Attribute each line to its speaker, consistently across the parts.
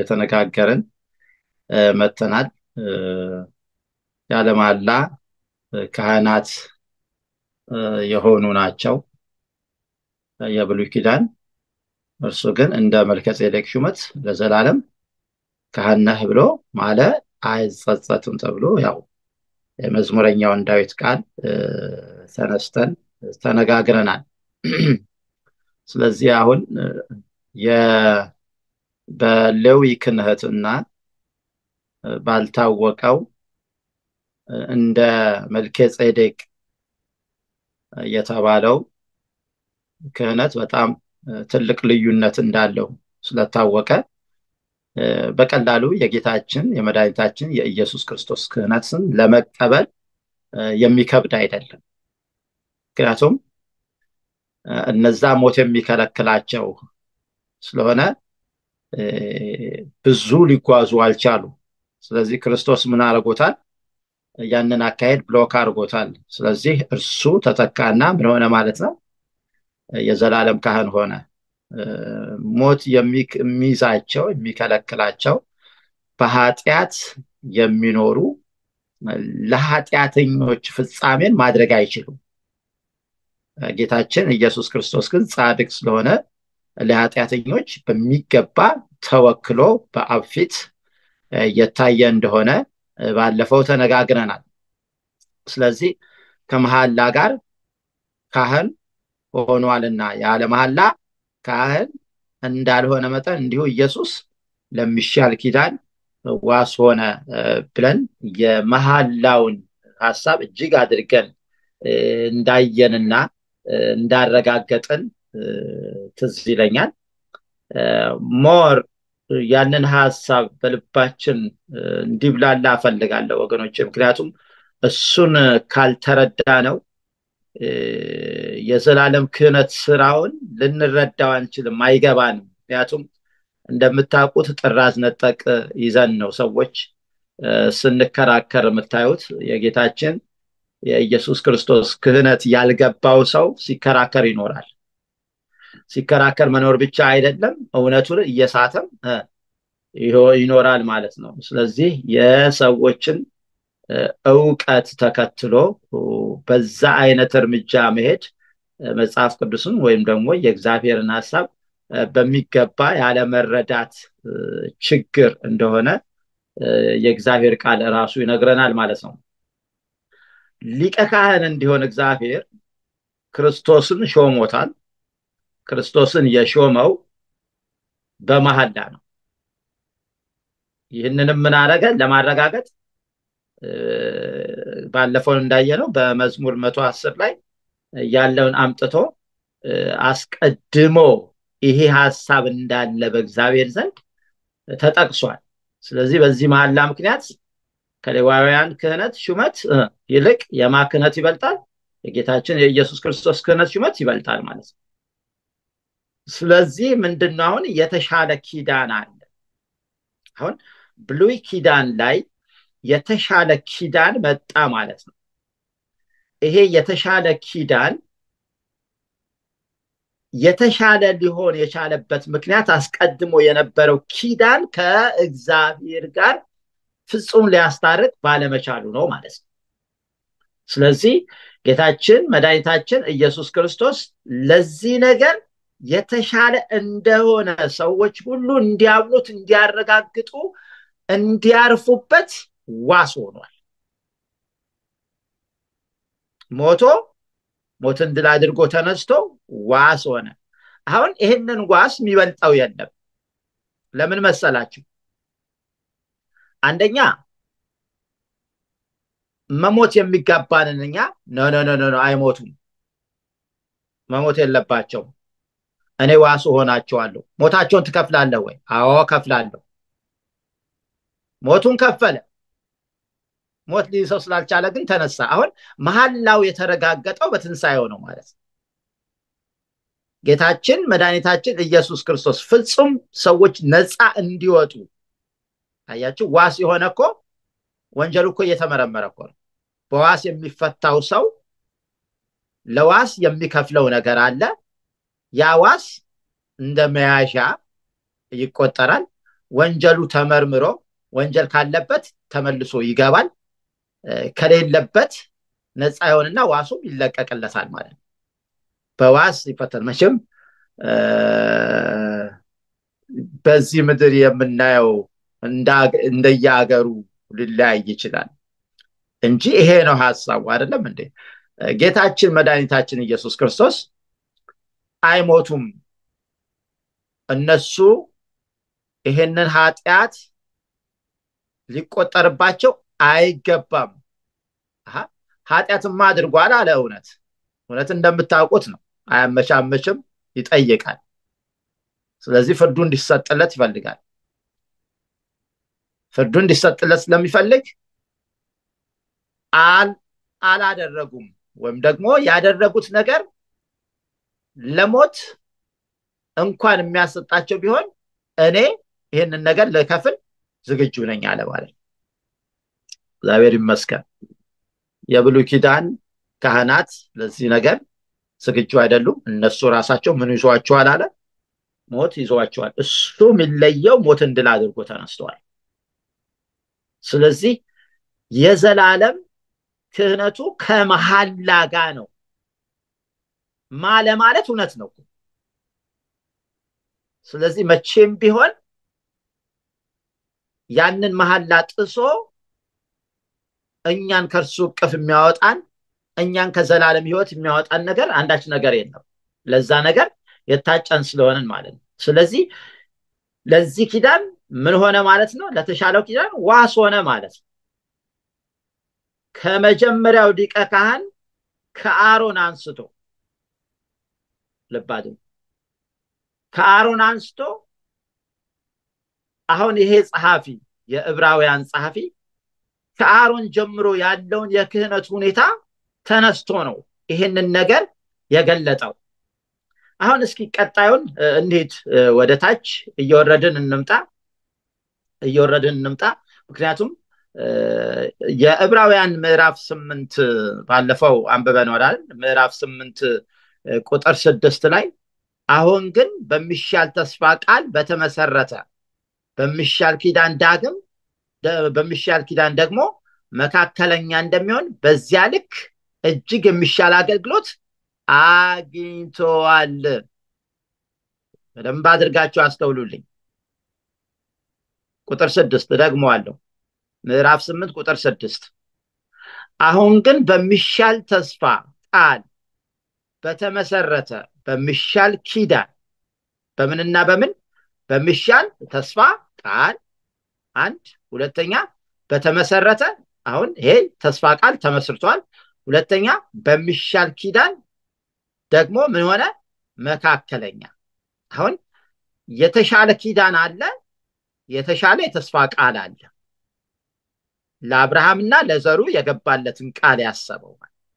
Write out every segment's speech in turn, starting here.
Speaker 1: እየተነጋገርን መጥተናል። ያለ መሐላ ካህናት የሆኑ ናቸው የብሉይ ኪዳን። እርሱ ግን እንደ መልከጼዴቅ ሹመት ለዘላለም ካህን ነህ ብሎ ማለ አይጸጸትም ተብሎ ያው የመዝሙረኛውን ዳዊት ቃል ተነስተን ተነጋግረናል። ስለዚህ አሁን በሌዊ ክህነትና ባልታወቀው እንደ መልከጼዴቅ የተባለው ክህነት በጣም ትልቅ ልዩነት እንዳለው ስለታወቀ በቀላሉ የጌታችን የመድኃኒታችን የኢየሱስ ክርስቶስ ክህነትን ለመቀበል የሚከብድ አይደለም። ምክንያቱም እነዛ ሞት የሚከለክላቸው ስለሆነ ብዙ ሊጓዙ አልቻሉ። ስለዚህ ክርስቶስ ምን አድርጎታል? ያንን አካሄድ ብሎክ አድርጎታል። ስለዚህ እርሱ ተተካና ምን ሆነ ማለት ነው? የዘላለም ካህን ሆነ። ሞት የሚይዛቸው የሚከለክላቸው በኃጢአት የሚኖሩ ለኃጢአተኞች ፍጻሜን ማድረግ አይችሉም። ጌታችን ኢየሱስ ክርስቶስ ግን ጻድቅ ስለሆነ ለኃጢአተኞች በሚገባ ተወክሎ በአብ ፊት የታየ እንደሆነ ባለፈው ተነጋግረናል። ስለዚህ ከመሐላ ጋር ካህን ሆኗልና ያለ መሐላ ካህን እንዳልሆነ መጠን እንዲሁ ኢየሱስ ለሚሻል ኪዳን ዋስ ሆነ ብለን የመሐላውን ሀሳብ እጅግ አድርገን እንዳየንና እንዳረጋገጥን ትዝ ይለኛል። ሞር ያንን ሀሳብ በልባችን እንዲብላላ እፈልጋለሁ ወገኖች። ምክንያቱም እሱን ካልተረዳ ነው የዘላለም ክህነት ስራውን ልንረዳው አንችልም፣ አይገባንም። ምክንያቱም እንደምታውቁት ጥራዝ ነጠቅ ይዘን ነው ሰዎች ስንከራከር የምታዩት። የጌታችን የኢየሱስ ክርስቶስ ክህነት ያልገባው ሰው ሲከራከር ይኖራል። ሲከራከር መኖር ብቻ አይደለም፣ እውነቱን እየሳተም ይኖራል ማለት ነው። ስለዚህ የሰዎችን እውቀት ተከትሎ በዛ አይነት እርምጃ መሄድ መጽሐፍ ቅዱስን ወይም ደግሞ የእግዚአብሔርን ሀሳብ በሚገባ ያለመረዳት ችግር እንደሆነ የእግዚአብሔር ቃል ራሱ ይነግረናል ማለት ነው። ሊቀ ካህን እንዲሆን እግዚአብሔር ክርስቶስን ሾሞታል። ክርስቶስን የሾመው በመሐላ ነው። ይህንንም ምን አደረገ? ለማረጋገጥ ባለፈው እንዳየነው በመዝሙር መቶ አስር ላይ ያለውን አምጥቶ አስቀድሞ ይሄ ሀሳብ እንዳለ በእግዚአብሔር ዘንድ ተጠቅሷል። ስለዚህ በዚህ መሐላ ምክንያት ከሌዋውያን ክህነት ሹመት ይልቅ የማ ክህነት ይበልጣል? የጌታችን የኢየሱስ ክርስቶስ ክህነት ሹመት ይበልጣል ማለት ነው። ስለዚህ ምንድነው አሁን የተሻለ ኪዳን አለ። አሁን ብሉይ ኪዳን ላይ የተሻለ ኪዳን መጣ ማለት ነው። ይሄ የተሻለ ኪዳን የተሻለ ሊሆን የቻለበት ምክንያት አስቀድሞ የነበረው ኪዳን ከእግዚአብሔር ጋር ፍጹም ሊያስታርቅ ባለመቻሉ ነው ማለት ነው። ስለዚህ ጌታችን መድኃኒታችን ኢየሱስ ክርስቶስ ለዚህ ነገር የተሻለ እንደሆነ ሰዎች ሁሉ እንዲያምኑት፣ እንዲያረጋግጡ፣ እንዲያርፉበት ዋስ ሆኗል። ሞቶ ሞትን ድል አድርጎ ተነስቶ ዋስ ሆነ። አሁን ይህንን ዋስ የሚበልጠው የለም። ለምን መሰላችሁ? አንደኛ መሞት የሚጋባንን እኛ ኖ ኖ ኖ ኖ አይሞቱም፣ መሞት የለባቸውም። እኔ ዋሱ ሆናቸዋለሁ። ሞታቸውን ትከፍላለህ ወይ? አዎ ከፍላለሁ። ሞቱን ከፈለ። ሞት ሊይዘው ስላልቻለ ግን ተነሳ። አሁን መሐላው የተረጋገጠው በትንሣኤው ነው ማለት ነው። ጌታችን መድኃኒታችን ኢየሱስ ክርስቶስ ፍጹም ሰዎች ነፃ እንዲወጡ አያችሁ፣ ዋስ የሆነ እኮ ወንጀሉ እኮ እየተመረመረ እኮ ነው። በዋስ የሚፈታው ሰው ለዋስ የሚከፍለው ነገር አለ። ያ ዋስ እንደ መያዣ ይቆጠራል። ወንጀሉ ተመርምሮ ወንጀል ካለበት ተመልሶ ይገባል ከሌለበት ነፃ ይሆንና ዋሱም ይለቀቅለታል ማለት ነው በዋስ ይፈተን መቼም በዚህ ምድር የምናየው እንደየሀገሩ ሊለያይ ይችላል እንጂ ይሄ ነው ሀሳቡ አይደለም እንዴ ጌታችን መድኃኒታችን ኢየሱስ ክርስቶስ አይሞቱም እነሱ ይሄንን ኃጢአት ሊቆጠርባቸው አይገባም ኃጢአትማ አድርጓል አለ እውነት እውነት እንደምታውቁት ነው አያመቻመችም ይጠይቃል ስለዚህ ፍርዱ እንዲሰጥለት ይፈልጋል ፍርዱ እንዲሰጥለት ስለሚፈልግ አላደረጉም ወይም ደግሞ ያደረጉት ነገር ለሞት እንኳን የሚያሰጣቸው ቢሆን እኔ ይህንን ነገር ልከፍል ዝግጁ ነኝ አለ ማለት ነው እግዚአብሔር ይመስገን የብሉ ኪዳን ካህናት ለዚህ ነገር ዝግጁ አይደሉም እነሱ ራሳቸው ምን ይዟቸዋል አለ ሞት ይዟቸዋል እሱ የሚለየው ሞትን ድል አድርጎ ተነስተዋል ስለዚህ የዘላለም ክህነቱ ከመሐላ ጋር ነው ማ ለማለት እውነት ነው ስለዚህ መቼም ቢሆን ያንን መሐላ ጥሶ እኛን ከእርሱ እቅፍ የሚያወጣን እኛን ከዘላለም ህይወት የሚያወጣን ነገር አንዳች ነገር የለም ለዛ ነገር የታጨን ስለሆንን ማለት ነው ስለዚህ ለዚህ ኪዳን ምን ሆነ ማለት ነው ለተሻለው ኪዳን ዋስ ሆነ ማለት ነው ከመጀመሪያው ሊቀ ካህን ከአሮን አንስቶ ልባድ ከአሮን አንስቶ አሁን ይሄ ጸሐፊ የዕብራውያን ጸሐፊ ከአሮን ጀምሮ ያለውን የክህነት ሁኔታ ተነስቶ ነው ይህንን ነገር የገለጠው አሁን እስኪ ቀጣዩን እንሂድ ወደ ታች እየወረድን እንምጣ እየወረድን እንምጣ ምክንያቱም የዕብራውያን ምዕራፍ ስምንት ባለፈው አንብበን ወዳል ምዕራፍ ስምንት ቁጥር ስድስት ላይ አሁን ግን በሚሻል ተስፋ ቃል በተመሰረተ በሚሻል ኪዳን ዳግም በሚሻል ኪዳን ደግሞ መካከለኛ እንደሚሆን በዚያ ልክ እጅግ የሚሻል አገልግሎት አግኝተዋል በደንብ አድርጋችሁ አስተውሉልኝ ቁጥር ስድስት ደግሞ አለው ምዕራፍ ስምንት ቁጥር ስድስት አሁን ግን በሚሻል ተስፋ ቃል በተመሰረተ በሚሻል ኪዳን በምንና በምን በሚሻል ተስፋ ቃል አንድ ሁለተኛ በተመሰረተ አሁን ይሄ ተስፋ ቃል ተመስርቷል ሁለተኛ በሚሻል ኪዳን ደግሞ ምን ሆነ መካከለኛ አሁን የተሻለ ኪዳን አለ የተሻለ የተስፋ ቃል አለ ለአብርሃምና ለዘሩ የገባለትን ቃል ያሰበው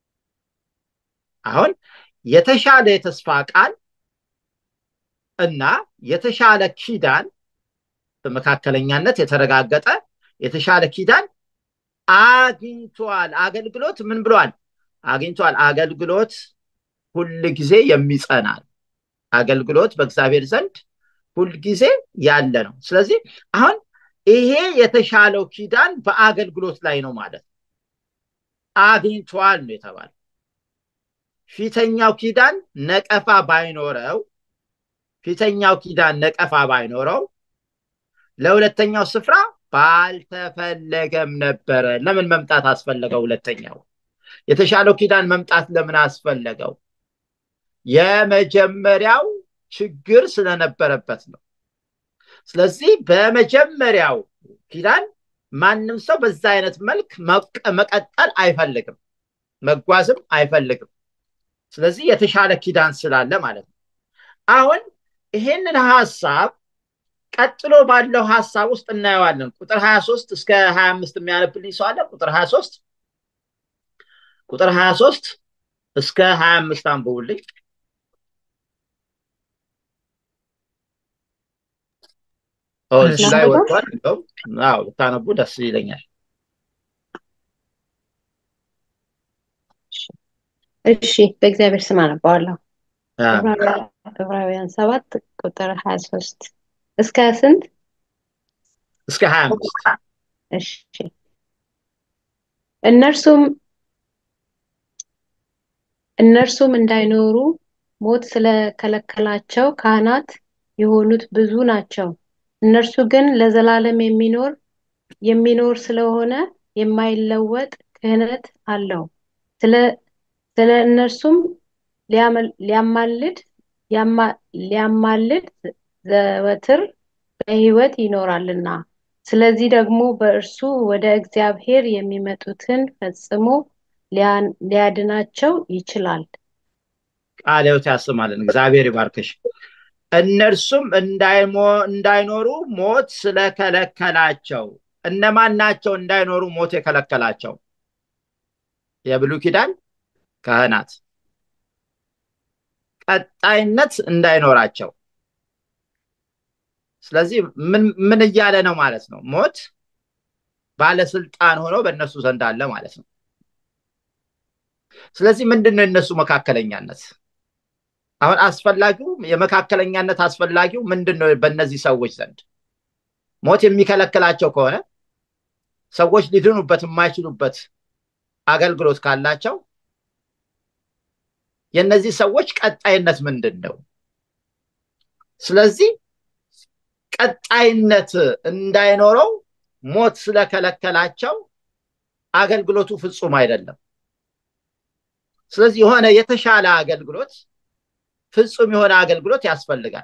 Speaker 1: አሁን የተሻለ የተስፋ ቃል እና የተሻለ ኪዳን በመካከለኛነት የተረጋገጠ የተሻለ ኪዳን አግኝቷል አገልግሎት ምን ብሏል አግኝቷል አገልግሎት ሁል ጊዜ የሚጸናል አገልግሎት በእግዚአብሔር ዘንድ ሁል ጊዜ ያለ ነው ስለዚህ አሁን ይሄ የተሻለው ኪዳን በአገልግሎት ላይ ነው ማለት አግኝቷል ነው የተባለ ፊተኛው ኪዳን ነቀፋ ባይኖረው ፊተኛው ኪዳን ነቀፋ ባይኖረው ለሁለተኛው ስፍራ ባልተፈለገም ነበረ ለምን መምጣት አስፈለገው ሁለተኛው የተሻለው ኪዳን መምጣት ለምን አስፈለገው የመጀመሪያው ችግር ስለነበረበት ነው ስለዚህ በመጀመሪያው ኪዳን ማንም ሰው በዛ አይነት መልክ መቀጠል አይፈልግም መጓዝም አይፈልግም ስለዚህ የተሻለ ኪዳን ስላለ ማለት ነው አሁን ይሄንን ሀሳብ ቀጥሎ ባለው ሀሳብ ውስጥ እናየዋለን ቁጥር 23 እስከ 25 የሚያነብልኝ ሰው አለ ቁጥር 23 ቁጥር 23 እስከ 25 አንብቡልኝ እዚህ ላይ ወጥቷል እንደውም ብታነቡ ደስ ይለኛል
Speaker 2: እሺ በእግዚአብሔር ስም አነባዋለሁ ዕብራውያን ሰባት ቁጥር ሀያ ሶስት እስከ ስንት
Speaker 1: እስከ ሀያ አምስት
Speaker 2: እሺ እነርሱም እነርሱም እንዳይኖሩ ሞት ስለከለከላቸው ካህናት የሆኑት ብዙ ናቸው። እነርሱ ግን ለዘላለም የሚኖር የሚኖር ስለሆነ የማይለወጥ ክህነት አለው። ስለ ስለ እነርሱም ሊያማልድ ሊያማልድ ዘወትር በሕይወት ይኖራልና ስለዚህ ደግሞ በእርሱ ወደ እግዚአብሔር የሚመጡትን ፈጽሞ ሊያድናቸው ይችላል።
Speaker 1: ቃለ ሕይወት ያሰማልን። እግዚአብሔር ይባርክሽ። እነርሱም እንዳይኖሩ ሞት ስለከለከላቸው እነማን ናቸው እንዳይኖሩ ሞት የከለከላቸው? የብሉይ ኪዳን ካህናት ቀጣይነት እንዳይኖራቸው። ስለዚህ ምን እያለ ነው ማለት ነው? ሞት ባለስልጣን ሆኖ በእነሱ ዘንድ አለ ማለት ነው። ስለዚህ ምንድን ነው የእነሱ መካከለኛነት? አሁን አስፈላጊው የመካከለኛነት አስፈላጊው ምንድን ነው? በእነዚህ ሰዎች ዘንድ ሞት የሚከለክላቸው ከሆነ ሰዎች ሊድኑበት የማይችሉበት አገልግሎት ካላቸው የእነዚህ ሰዎች ቀጣይነት ምንድን ነው? ስለዚህ ቀጣይነት እንዳይኖረው ሞት ስለከለከላቸው አገልግሎቱ ፍጹም አይደለም። ስለዚህ የሆነ የተሻለ አገልግሎት ፍጹም የሆነ አገልግሎት ያስፈልጋል።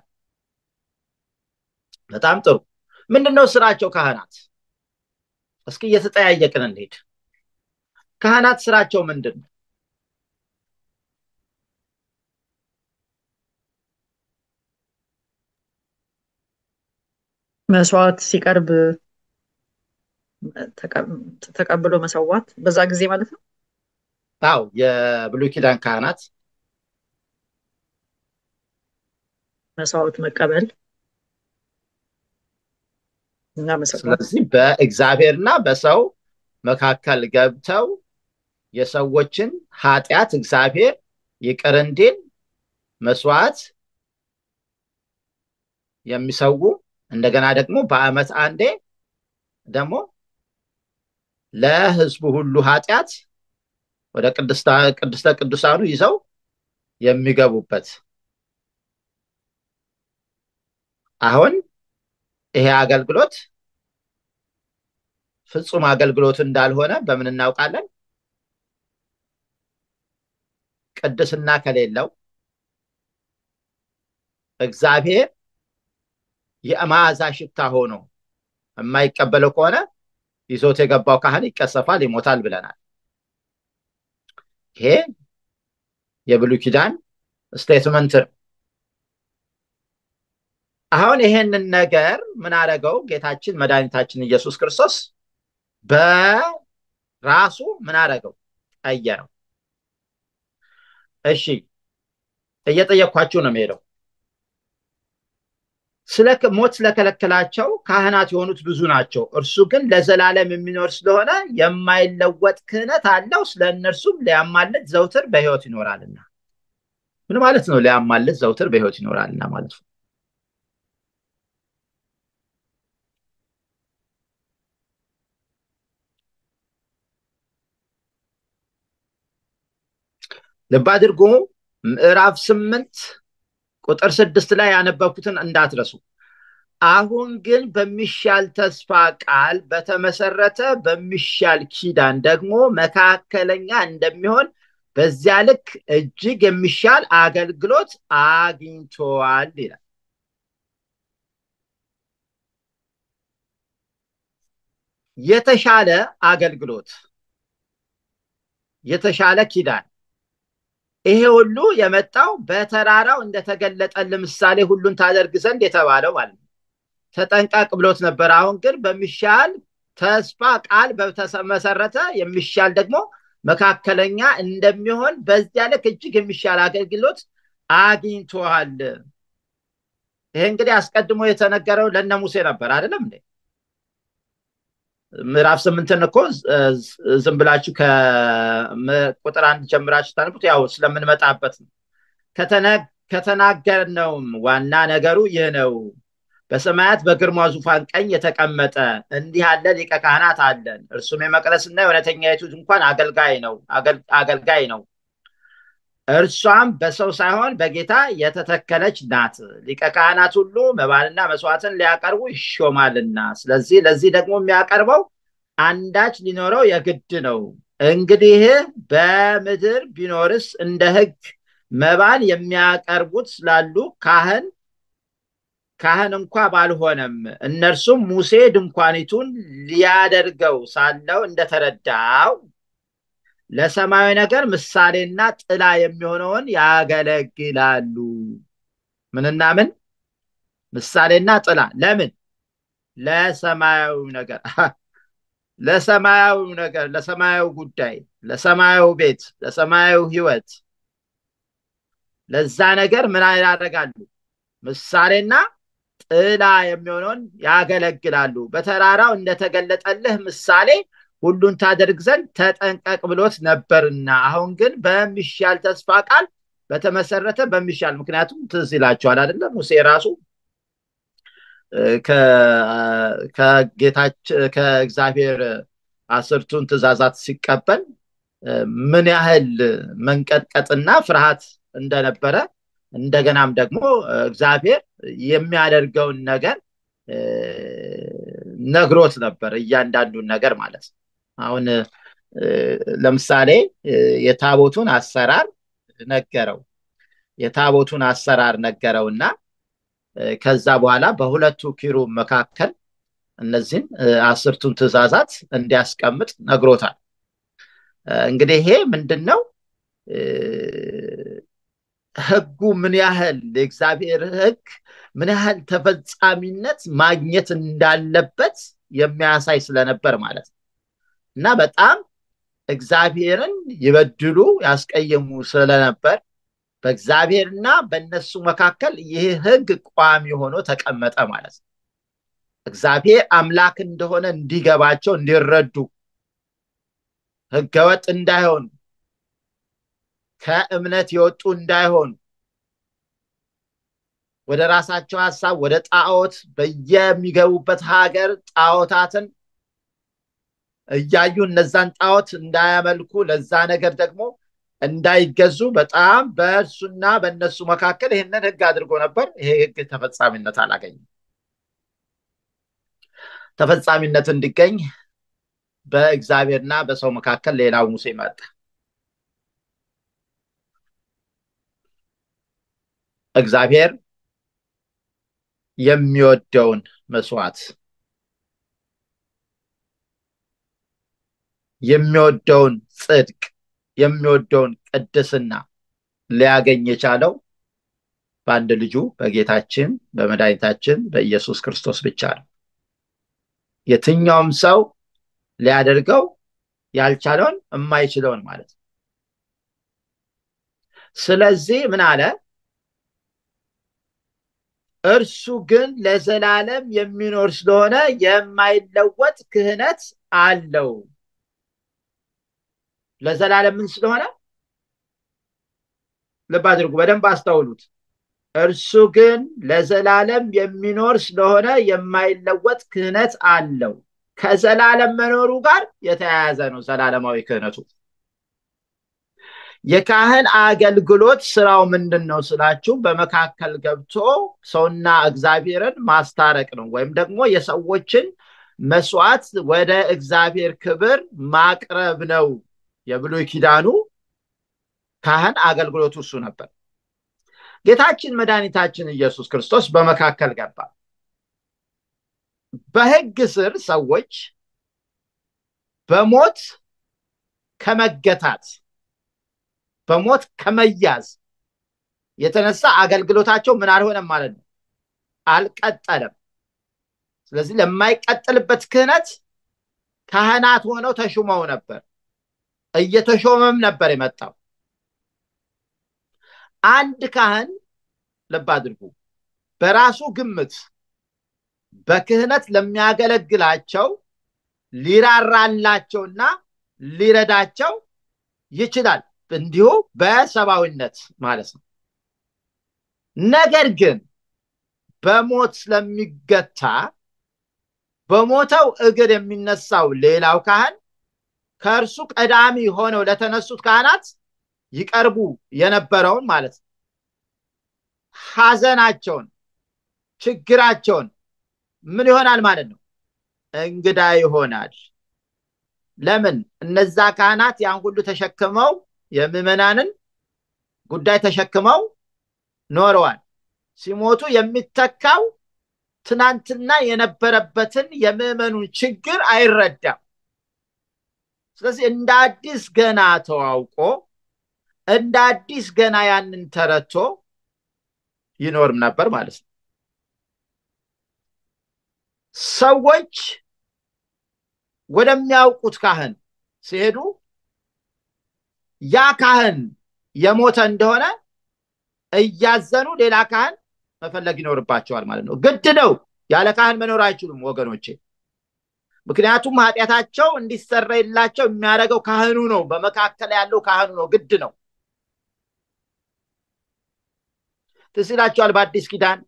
Speaker 1: በጣም ጥሩ። ምንድን ነው ስራቸው ካህናት? እስኪ እየተጠያየቅን እንሄድ። ካህናት ስራቸው ምንድን ነው?
Speaker 3: መስዋዕት ሲቀርብ ተቀብሎ መሰዋት በዛ ጊዜ ማለት ነው።
Speaker 1: አው የብሉይ ኪዳን ካህናት
Speaker 3: መስዋዕት መቀበል እና መሰዋት።
Speaker 1: ስለዚህ በእግዚአብሔርና በሰው መካከል ገብተው የሰዎችን ኃጢአት እግዚአብሔር ይቅር እንዲል መስዋዕት የሚሰዉ እንደገና ደግሞ በዓመት አንዴ ደግሞ ለሕዝቡ ሁሉ ኃጢአት ወደ ቅድስተ ቅዱሳኑ ይዘው የሚገቡበት አሁን ይሄ አገልግሎት ፍጹም አገልግሎት እንዳልሆነ በምን እናውቃለን? ቅድስና ከሌለው እግዚአብሔር የመዓዛ ሽታ ሆኖ የማይቀበለው ከሆነ ይዞት የገባው ካህን ይቀሰፋል፣ ይሞታል ብለናል። ይሄ የብሉይ ኪዳን ስቴትመንት ነው። አሁን ይሄንን ነገር ምን አደረገው? ጌታችን መድኃኒታችን ኢየሱስ ክርስቶስ በራሱ ምን አደረገው? ቀየረው። እሺ እየጠየኳችሁ ነው የምሄደው። ስለ ሞት ስለከለከላቸው ካህናት የሆኑት ብዙ ናቸው። እርሱ ግን ለዘላለም የሚኖር ስለሆነ የማይለወጥ ክህነት አለው። ስለ እነርሱም ሊያማልድ ዘውትር በሕይወት ይኖራልና። ምን ማለት ነው? ሊያማልድ ዘውትር በሕይወት ይኖራልና ማለት ነው። ልብ አድርጉ። ምዕራፍ ስምንት ቁጥር ስድስት ላይ ያነበብኩትን እንዳትረሱ። አሁን ግን በሚሻል ተስፋ ቃል በተመሰረተ በሚሻል ኪዳን ደግሞ መካከለኛ እንደሚሆን በዚያ ልክ እጅግ የሚሻል አገልግሎት አግኝተዋል ይላል። የተሻለ አገልግሎት፣ የተሻለ ኪዳን ይሄ ሁሉ የመጣው በተራራው እንደተገለጠል ምሳሌ ሁሉን ታደርግ ዘንድ የተባለው ማለት ነው። ተጠንቀቅ ብሎት ነበር። አሁን ግን በሚሻል ተስፋ ቃል በተመሰረተ የሚሻል ደግሞ መካከለኛ እንደሚሆን በዚያ ልክ እጅግ የሚሻል አገልግሎት አግኝተዋል። ይሄ እንግዲህ አስቀድሞ የተነገረው ለነ ሙሴ ነበር አይደለም እንዴ? ምዕራፍ ስምንትን እኮ ዝም ብላችሁ ከቁጥር አንድ ጀምራችሁ ታነቡት ያው ስለምንመጣበት ነው። ከተናገርነውም ዋና ነገሩ ይህ ነው። በሰማያት በግርማ ዙፋን ቀኝ የተቀመጠ እንዲህ ያለ ሊቀ ካህናት አለን። እርሱም የመቅደስና የእውነተኛይቱ ድንኳን አገልጋይ ነው አገልጋይ ነው። እርሷም በሰው ሳይሆን በጌታ የተተከለች ናት። ሊቀ ካህናት ሁሉ መባንና መስዋዕትን ሊያቀርቡ ይሾማልና፣ ስለዚህ ለዚህ ደግሞ የሚያቀርበው አንዳች ሊኖረው የግድ ነው። እንግዲህ በምድር ቢኖርስ እንደ ሕግ መባን የሚያቀርቡት ስላሉ ካህን ካህን እንኳ ባልሆነም እነርሱም ሙሴ ድንኳኒቱን ሊያደርገው ሳለው እንደተረዳው ለሰማያዊ ነገር ምሳሌና ጥላ የሚሆነውን ያገለግላሉ። ምንና ምን? ምሳሌና ጥላ። ለምን? ለሰማያዊ ነገር ለሰማያዊ ነገር፣ ለሰማያዊ ጉዳይ፣ ለሰማያዊ ቤት፣ ለሰማያዊ ሕይወት፣ ለዛ ነገር ምን ያደርጋሉ? ምሳሌና ጥላ የሚሆነውን ያገለግላሉ። በተራራው እንደተገለጠልህ ምሳሌ ሁሉን ታደርግ ዘንድ ተጠንቀቅ ብሎት ነበርና፣ አሁን ግን በሚሻል ተስፋ ቃል በተመሰረተ በሚሻል ምክንያቱም ትዝ ይላቸዋል አይደለም ሙሴ ራሱ ከእግዚአብሔር አስርቱን ትእዛዛት ሲቀበል ምን ያህል መንቀጥቀጥና ፍርሃት እንደነበረ እንደገናም ደግሞ እግዚአብሔር የሚያደርገውን ነገር ነግሮት ነበር እያንዳንዱን ነገር ማለት ነው አሁን ለምሳሌ የታቦቱን አሰራር ነገረው የታቦቱን አሰራር ነገረውና ከዛ በኋላ በሁለቱ ኪሩብ መካከል እነዚህን አስርቱን ትእዛዛት እንዲያስቀምጥ ነግሮታል እንግዲህ ይሄ ምንድን ነው ህጉ ምን ያህል የእግዚአብሔር ህግ ምን ያህል ተፈጻሚነት ማግኘት እንዳለበት የሚያሳይ ስለነበር ማለት ነው እና በጣም እግዚአብሔርን ይበድሉ ያስቀየሙ ስለነበር በእግዚአብሔርና በእነሱ መካከል ይህ ህግ ቋሚ ሆኖ ተቀመጠ ማለት ነው እግዚአብሔር አምላክ እንደሆነ እንዲገባቸው እንዲረዱ ህገወጥ እንዳይሆኑ ከእምነት የወጡ እንዳይሆኑ ወደ ራሳቸው ሀሳብ ወደ ጣዖት በየሚገቡበት ሀገር ጣዖታትን እያዩ እነዛን ጣዖት እንዳያመልኩ ለዛ ነገር ደግሞ እንዳይገዙ በጣም በእርሱና በእነሱ መካከል ይህንን ህግ አድርጎ ነበር ይሄ ህግ ተፈጻሚነት አላገኝም ተፈጻሚነት እንዲገኝ በእግዚአብሔርና በሰው መካከል ሌላው ሙሴ መጣ እግዚአብሔር የሚወደውን መስዋዕት የሚወደውን ጽድቅ የሚወደውን ቅድስና ሊያገኝ የቻለው በአንድ ልጁ በጌታችን በመድኃኒታችን በኢየሱስ ክርስቶስ ብቻ ነው የትኛውም ሰው ሊያደርገው ያልቻለውን የማይችለውን ማለት ነው ስለዚህ ምን አለ እርሱ ግን ለዘላለም የሚኖር ስለሆነ የማይለወጥ ክህነት አለው ለዘላለም ምን ስለሆነ ልብ አድርጉ በደንብ አስተውሉት እርሱ ግን ለዘላለም የሚኖር ስለሆነ የማይለወጥ ክህነት አለው ከዘላለም መኖሩ ጋር የተያያዘ ነው ዘላለማዊ ክህነቱ የካህን አገልግሎት ስራው ምንድን ነው ስላችሁ በመካከል ገብቶ ሰውና እግዚአብሔርን ማስታረቅ ነው ወይም ደግሞ የሰዎችን መስዋዕት ወደ እግዚአብሔር ክብር ማቅረብ ነው የብሉይ ኪዳኑ ካህን አገልግሎቱ እሱ ነበር ጌታችን መድኃኒታችን ኢየሱስ ክርስቶስ በመካከል ገባ በህግ ስር ሰዎች በሞት ከመገታት በሞት ከመያዝ የተነሳ አገልግሎታቸው ምን አልሆነም ማለት ነው አልቀጠለም ስለዚህ ለማይቀጥልበት ክህነት ካህናት ሆነው ተሹመው ነበር እየተሾመም ነበር የመጣው አንድ ካህን ልብ አድርጉ በራሱ ግምት በክህነት ለሚያገለግላቸው ሊራራላቸውና ሊረዳቸው ይችላል እንዲሁ በሰብአዊነት ማለት ነው ነገር ግን በሞት ስለሚገታ በሞተው እግር የሚነሳው ሌላው ካህን ከእርሱ ቀዳሚ ሆነው ለተነሱት ካህናት ይቀርቡ የነበረውን ማለት ነው ሐዘናቸውን ችግራቸውን ምን ይሆናል ማለት ነው እንግዳ ይሆናል ለምን እነዛ ካህናት ያን ሁሉ ተሸክመው የምዕመናንን ጉዳይ ተሸክመው ኖረዋል ሲሞቱ የሚተካው ትናንትና የነበረበትን የምዕመኑን ችግር አይረዳም ስለዚህ እንደ አዲስ ገና ተዋውቆ እንደ አዲስ ገና ያንን ተረቶ ይኖርም ነበር ማለት ነው ሰዎች ወደሚያውቁት ካህን ሲሄዱ ያ ካህን የሞተ እንደሆነ እያዘኑ ሌላ ካህን መፈለግ ይኖርባቸዋል ማለት ነው ግድ ነው ያለ ካህን መኖር አይችሉም ወገኖቼ ምክንያቱም ኃጢአታቸው እንዲሰረይላቸው የሚያደርገው ካህኑ ነው በመካከል ያለው ካህኑ ነው ግድ ነው ትዝ ይላቸዋል በአዲስ ኪዳን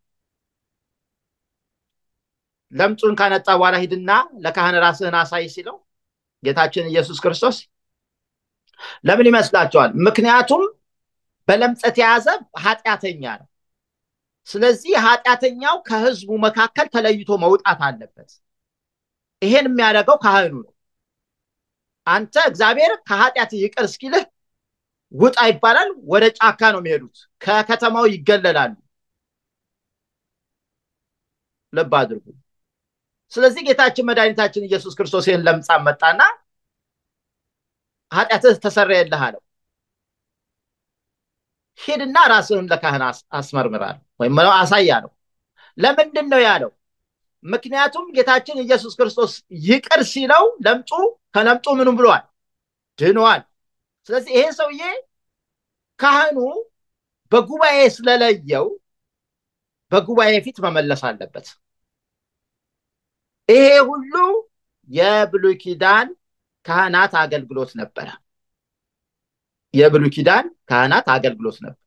Speaker 1: ለምጹን ካነጻ በኋላ ሂድና ለካህን ራስህን አሳይ ሲለው ጌታችን ኢየሱስ ክርስቶስ ለምን ይመስላቸዋል ምክንያቱም በለምጸት የተያዘ ኃጢአተኛ ነው ስለዚህ ኃጢአተኛው ከህዝቡ መካከል ተለይቶ መውጣት አለበት ይሄን የሚያደርገው ካህኑ ነው አንተ እግዚአብሔር ከኃጢአት ይቅር እስኪልህ ውጣ ይባላል ወደ ጫካ ነው የሚሄዱት ከከተማው ይገለላሉ ልብ አድርጉ ስለዚህ ጌታችን መድኃኒታችን ኢየሱስ ክርስቶስ ይህን ለምጻም መጣና ኃጢአትህ ተሰረየልህ አለው ሂድና ራስህን ለካህን አስመርምራል ወይም አሳይ አለው ለምንድን ነው ያለው ምክንያቱም ጌታችን ኢየሱስ ክርስቶስ ይቅር ሲለው ለምጡ ከለምጡ ምንም ብሏል ድኗል ስለዚህ ይሄ ሰውዬ ካህኑ በጉባኤ ስለለየው በጉባኤ ፊት መመለስ አለበት ይሄ ሁሉ የብሉይ ኪዳን ካህናት አገልግሎት ነበረ የብሉይ ኪዳን ካህናት አገልግሎት ነበር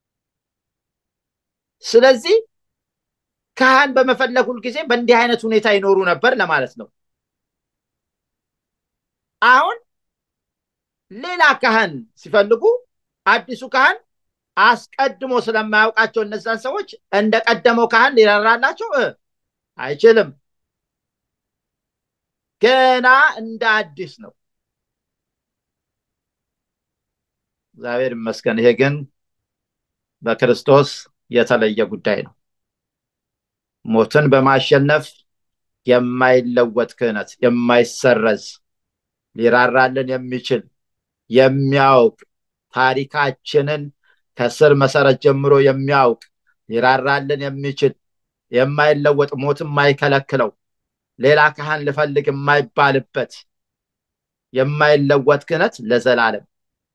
Speaker 1: ስለዚህ ካህን በመፈለግ ጊዜ በእንዲህ አይነት ሁኔታ ይኖሩ ነበር ለማለት ነው አሁን ሌላ ካህን ሲፈልጉ አዲሱ ካህን አስቀድሞ ስለማያውቃቸው እነዛን ሰዎች እንደ ቀደመው ካህን ሊራራላቸው አይችልም ገና እንደ አዲስ ነው እግዚአብሔር ይመስገን ይሄ ግን በክርስቶስ የተለየ ጉዳይ ነው ሞትን በማሸነፍ የማይለወጥ ክህነት የማይሰረዝ ሊራራልን የሚችል የሚያውቅ ታሪካችንን ከስር መሰረት ጀምሮ የሚያውቅ ሊራራልን የሚችል የማይለወጥ ሞት የማይከለክለው ሌላ ካህን ልፈልግ የማይባልበት የማይለወጥ ክህነት ለዘላለም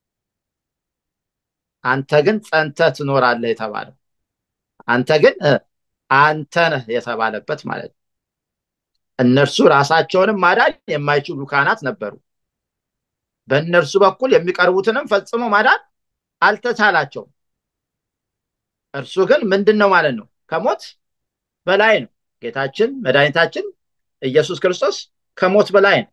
Speaker 1: አንተ ግን ጸንተ ትኖራለህ የተባለው አንተ ግን አንተ ነህ የተባለበት ማለት ነው እነርሱ ራሳቸውንም ማዳን የማይችሉ ካህናት ነበሩ በእነርሱ በኩል የሚቀርቡትንም ፈጽሞ ማዳን አልተቻላቸውም እርሱ ግን ምንድን ነው ማለት ነው ከሞት በላይ ነው ጌታችን መድኃኒታችን ኢየሱስ ክርስቶስ ከሞት በላይ ነው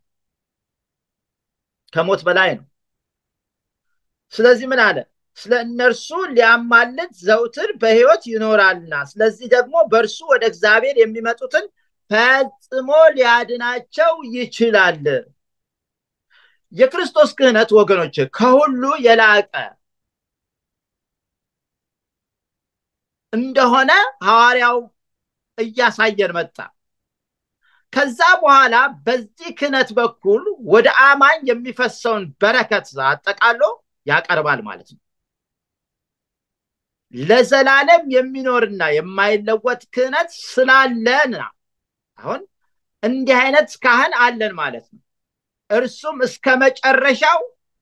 Speaker 1: ከሞት በላይ ነው ስለዚህ ምን አለ ስለ እነርሱ ሊያማልድ ዘውትር በህይወት ይኖራልና ስለዚህ ደግሞ በእርሱ ወደ እግዚአብሔር የሚመጡትን ፈጽሞ ሊያድናቸው ይችላል የክርስቶስ ክህነት ወገኖች ከሁሉ የላቀ እንደሆነ ሐዋርያው እያሳየን መጣ ከዛ በኋላ በዚህ ክህነት በኩል ወደ አማኝ የሚፈሰውን በረከት አጠቃሎ ያቀርባል ማለት ነው ለዘላለም የሚኖርና የማይለወጥ ክህነት ስላለን አሁን እንዲህ አይነት ካህን አለን ማለት ነው እርሱም እስከ መጨረሻው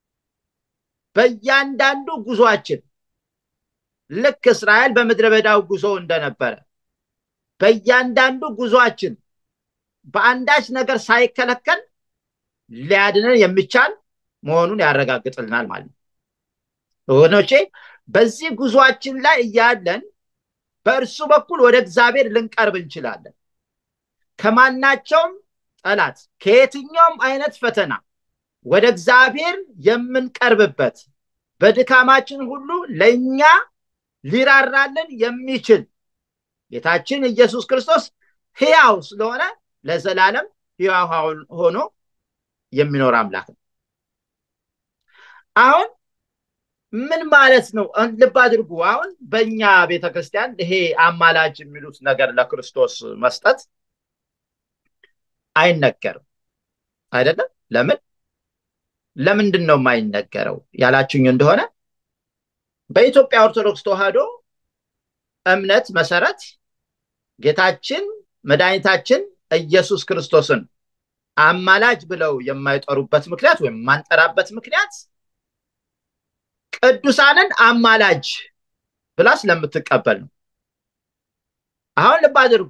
Speaker 1: በእያንዳንዱ ጉዟችን ልክ እስራኤል በምድረ በዳው ጉዞ እንደነበረ በእያንዳንዱ ጉዟችን በአንዳች ነገር ሳይከለከል ሊያድነን የሚቻል መሆኑን ያረጋግጥልናል ማለት ነው ወገኖቼ በዚህ ጉዟችን ላይ እያለን በእርሱ በኩል ወደ እግዚአብሔር ልንቀርብ እንችላለን ከማናቸውም ጠላት ከየትኛውም አይነት ፈተና ወደ እግዚአብሔር የምንቀርብበት በድካማችን ሁሉ ለእኛ ሊራራልን የሚችል ጌታችን ኢየሱስ ክርስቶስ ህያው ስለሆነ ለዘላለም ህያው ሆኖ የሚኖር አምላክ ነው አሁን ምን ማለት ነው ልብ አድርጉ አሁን በእኛ ቤተክርስቲያን ይሄ አማላጅ የሚሉት ነገር ለክርስቶስ መስጠት አይነገርም አይደለም ለምን ለምንድን ነው የማይነገረው ያላችሁኝ እንደሆነ በኢትዮጵያ ኦርቶዶክስ ተዋህዶ እምነት መሰረት ጌታችን መድኃኒታችን ኢየሱስ ክርስቶስን አማላጅ ብለው የማይጠሩበት ምክንያት ወይም የማንጠራበት ምክንያት ቅዱሳንን አማላጅ ብላ ስለምትቀበል ነው አሁን ልብ አድርጉ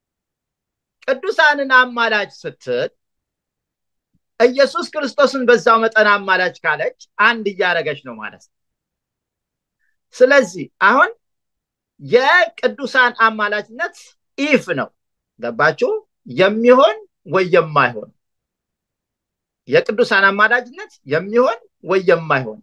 Speaker 1: ቅዱሳንን አማላጅ ስትል ኢየሱስ ክርስቶስን በዛው መጠን አማላጅ ካለች አንድ እያደረገች ነው ማለት ነው ስለዚህ አሁን የቅዱሳን አማላጅነት ኢፍ ነው ገባችሁ የሚሆን ወይ የማይሆን የቅዱሳን አማላጅነት የሚሆን ወይ የማይሆን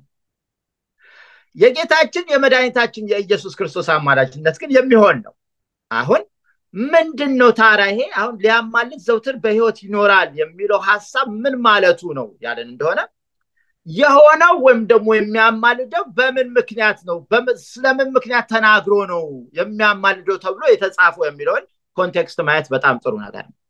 Speaker 1: የጌታችን የመድኃኒታችን የኢየሱስ ክርስቶስ አማላጅነት ግን የሚሆን ነው አሁን ምንድን ነው ታራ ይሄ አሁን ሊያማልድ ዘውትር በህይወት ይኖራል የሚለው ሀሳብ ምን ማለቱ ነው ያለን እንደሆነ የሆነው ወይም ደግሞ የሚያማልደው በምን ምክንያት ነው ስለምን ምክንያት ተናግሮ ነው የሚያማልደው ተብሎ የተጻፈው የሚለውን ኮንቴክስት ማየት በጣም ጥሩ ነገር ነው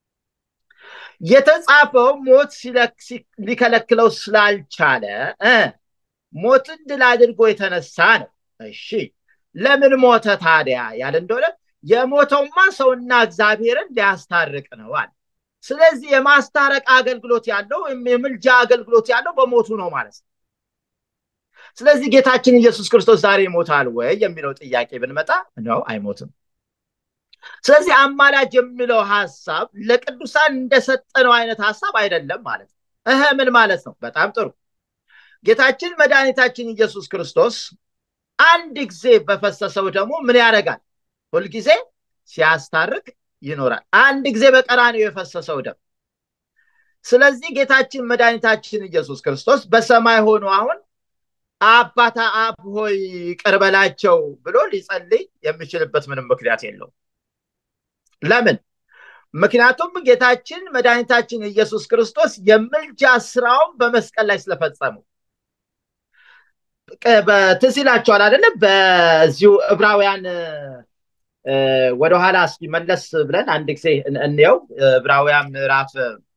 Speaker 1: የተጻፈው ሞት ሊከለክለው ስላልቻለ ሞትን ድል አድርጎ የተነሳ ነው እሺ ለምን ሞተ ታዲያ ያለ እንደሆነ የሞተውማ ሰውና እግዚአብሔርን ሊያስታርቅ ነው አለ ስለዚህ የማስታረቅ አገልግሎት ያለው የምልጃ አገልግሎት ያለው በሞቱ ነው ማለት ነው ስለዚህ ጌታችን ኢየሱስ ክርስቶስ ዛሬ ይሞታል ወይ የሚለው ጥያቄ ብንመጣ ነው አይሞትም ስለዚህ አማላጅ የሚለው ሀሳብ ለቅዱሳን እንደሰጠነው አይነት ሀሳብ አይደለም ማለት ነው እህ ምን ማለት ነው በጣም ጥሩ ጌታችን መድኃኒታችን ኢየሱስ ክርስቶስ አንድ ጊዜ በፈሰሰው ደግሞ ምን ያደርጋል ሁልጊዜ ሲያስታርቅ ይኖራል አንድ ጊዜ በቀራኒው የፈሰሰው ደም ስለዚህ ጌታችን መድኃኒታችን ኢየሱስ ክርስቶስ በሰማይ ሆኖ አሁን አባታ አብ ሆይ ቅርበላቸው ብሎ ሊጸልይ የሚችልበት ምንም ምክንያት የለው ለምን ምክንያቱም ጌታችን መድኃኒታችን ኢየሱስ ክርስቶስ የምልጃ ስራውን በመስቀል ላይ ስለፈጸመው ትዝ ይላቸዋል አይደለም በዚሁ ዕብራውያን ወደኋላ እስኪ መለስ ብለን አንድ ጊዜ እንየው ዕብራውያን ምዕራፍ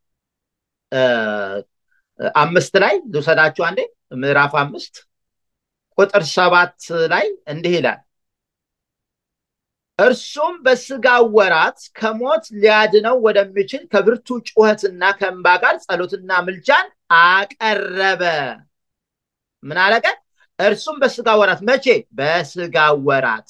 Speaker 1: አምስት ላይ ልውሰዳችሁ አንዴ ምዕራፍ አምስት ቁጥር ሰባት ላይ እንዲህ ይላል እርሱም በስጋ ወራት ከሞት ሊያድነው ወደሚችል ከብርቱ ጩኸትና ከእንባ ጋር ጸሎትና ምልጃን አቀረበ ምን አረገ እርሱም በስጋ ወራት መቼ በስጋ ወራት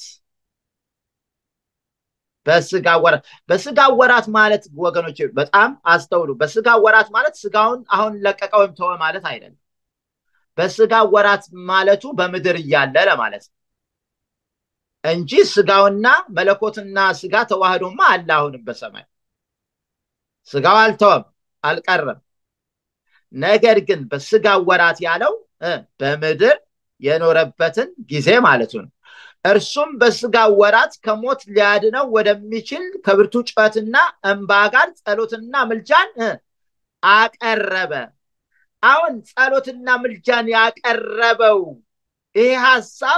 Speaker 1: በስጋ ወራት በስጋ ወራት ማለት ወገኖች በጣም አስተውሉ በስጋ ወራት ማለት ስጋውን አሁን ለቀቀ ወይም ተወ ማለት አይደለም በስጋ ወራት ማለቱ በምድር እያለ ለማለት ነው እንጂ ስጋውና መለኮትና ስጋ ተዋህዶማ አለ አሁንም በሰማይ ስጋው አልተወም አልቀረም ነገር ግን በስጋ ወራት ያለው በምድር የኖረበትን ጊዜ ማለቱ ነው እርሱም በስጋ ወራት ከሞት ሊያድነው ወደሚችል ከብርቱ ጩኸትና እንባ ጋር ጸሎትና ምልጃን አቀረበ አሁን ጸሎትና ምልጃን ያቀረበው ይሄ ሀሳብ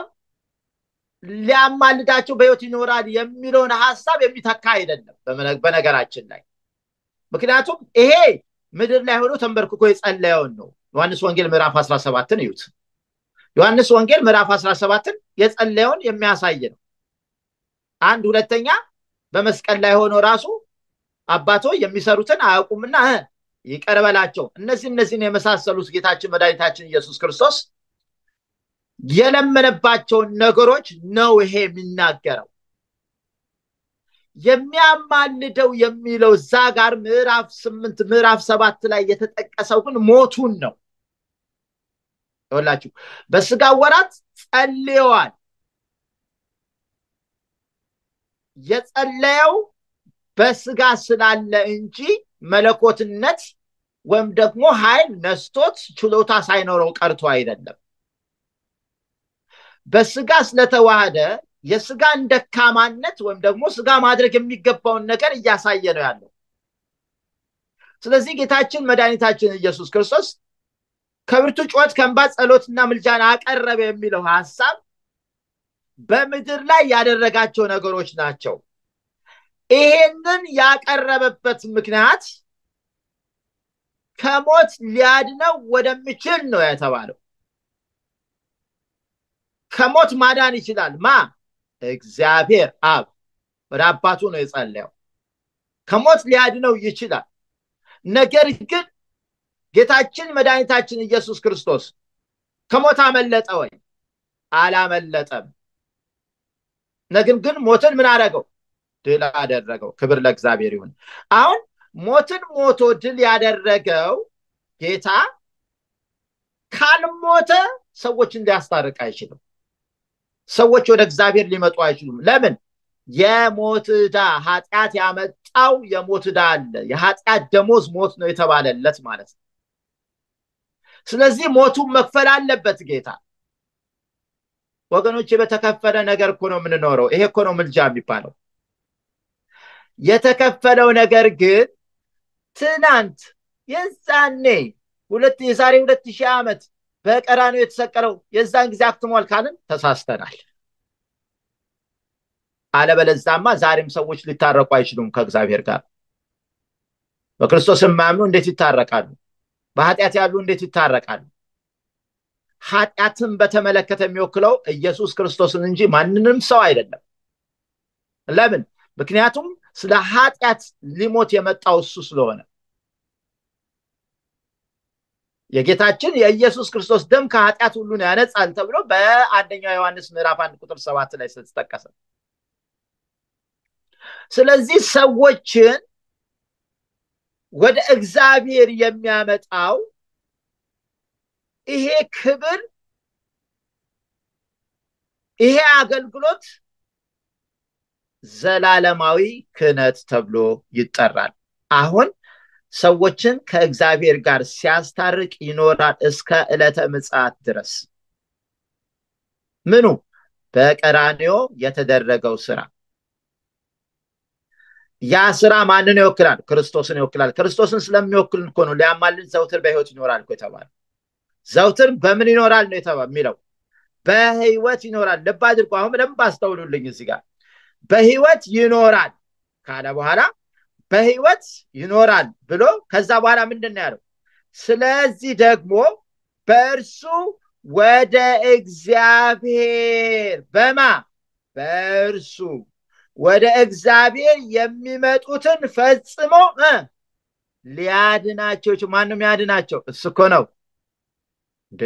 Speaker 1: ሊያማልዳቸው በህይወት ይኖራል የሚለውን ሀሳብ የሚተካ አይደለም በነገራችን ላይ ምክንያቱም ይሄ ምድር ላይ ሆኖ ተንበርክኮ የጸለየውን ነው ዮሐንስ ወንጌል ምዕራፍ 17ን እዩት ዮሐንስ ወንጌል ምዕራፍ 17ን የጸለየውን የሚያሳይ ነው አንድ ሁለተኛ በመስቀል ላይ ሆኖ ራሱ አባቶ የሚሰሩትን አያውቁምና ይቀርበላቸው እነዚህ እነዚህን የመሳሰሉት ጌታችን መድኃኒታችን ኢየሱስ ክርስቶስ የለመነባቸውን ነገሮች ነው ይሄ የሚናገረው የሚያማልደው የሚለው እዛ ጋር ምዕራፍ ስምንት ምዕራፍ ሰባት ላይ የተጠቀሰው ግን ሞቱን ነው ይወላችሁ በስጋ ወራት ጸልየዋል የጸለየው በስጋ ስላለ እንጂ መለኮትነት ወይም ደግሞ ኃይል ነስቶት ችሎታ ሳይኖረው ቀርቶ አይደለም። በስጋ ስለተዋሃደ የስጋን ደካማነት ወይም ደግሞ ስጋ ማድረግ የሚገባውን ነገር እያሳየ ነው ያለው። ስለዚህ ጌታችን መድኃኒታችን ኢየሱስ ክርስቶስ ከብርቱ ጩኸት ከእንባ ጸሎትና ምልጃን አቀረበ የሚለው ሀሳብ በምድር ላይ ያደረጋቸው ነገሮች ናቸው። ይሄንን ያቀረበበት ምክንያት ከሞት ሊያድነው ወደሚችል ነው የተባለው። ከሞት ማዳን ይችላል ማ እግዚአብሔር አብ ወደ አባቱ ነው የጸለየው። ከሞት ሊያድነው ይችላል። ነገር ግን ጌታችን መድኃኒታችን ኢየሱስ ክርስቶስ ከሞት አመለጠ ወይ? አላመለጠም። ነገር ግን ሞትን ምን አደረገው? ድል አደረገው። ክብር ለእግዚአብሔር ይሁን። አሁን ሞትን ሞቶ ድል ያደረገው ጌታ ካልሞተ ሰዎችን ሊያስታርቅ አይችልም። ሰዎች ወደ እግዚአብሔር ሊመጡ አይችሉም። ለምን? የሞት ዕዳ ኃጢአት ያመጣው የሞት ዕዳ አለ። የኃጢአት ደሞዝ ሞት ነው የተባለለት ማለት ነው። ስለዚህ ሞቱን መክፈል አለበት ጌታ። ወገኖች በተከፈለ ነገር እኮ ነው የምንኖረው። ይሄ እኮ ነው ምልጃ የሚባለው። የተከፈለው ነገር ግን ትናንት የዛኔ ሁለት የዛሬ ሁለት ሺህ ዓመት በቀራንዮ የተሰቀለው የዛን ጊዜ አክትሟል ካልን ተሳስተናል። አለበለዛማ ዛሬም ሰዎች ሊታረቁ አይችሉም ከእግዚአብሔር ጋር። በክርስቶስ የማያምኑ እንዴት ይታረቃሉ? በኃጢአት ያሉ እንዴት ይታረቃሉ? ኃጢአትን በተመለከተ የሚወክለው ኢየሱስ ክርስቶስን እንጂ ማንንም ሰው አይደለም። ለምን? ምክንያቱም ስለ ኃጢአት ሊሞት የመጣው እሱ ስለሆነ የጌታችን የኢየሱስ ክርስቶስ ደም ከኃጢአት ሁሉን ያነጻል ተብሎ በአንደኛው ዮሐንስ ምዕራፍ አንድ ቁጥር ሰባት ላይ ስለተጠቀሰ ስለዚህ ሰዎችን ወደ እግዚአብሔር የሚያመጣው ይሄ ክብር ይሄ አገልግሎት ዘላለማዊ ክህነት ተብሎ ይጠራል። አሁን ሰዎችን ከእግዚአብሔር ጋር ሲያስታርቅ ይኖራል እስከ ዕለተ ምጽአት ድረስ። ምኑ በቀራንዮ የተደረገው ስራ ያ ስራ ማንን ይወክላል? ክርስቶስን ይወክላል። ክርስቶስን ስለሚወክል እኮ ነው ሊያማልድ ዘውትር በህይወት ይኖራል እኮ የተባለ። ዘውትር በምን ይኖራል ነው የሚለው? በህይወት ይኖራል። ልብ አድርጎ አሁን በደንብ አስተውሉልኝ እዚህ ጋር በህይወት ይኖራል ካለ በኋላ በህይወት ይኖራል ብሎ ከዛ በኋላ ምንድን ነው ያለው? ስለዚህ ደግሞ በእርሱ ወደ እግዚአብሔር በማ በእርሱ ወደ እግዚአብሔር የሚመጡትን ፈጽሞ ሊያድናቸው ይችላል። ማንም ያድናቸው? እሱ እኮ ነው እንደ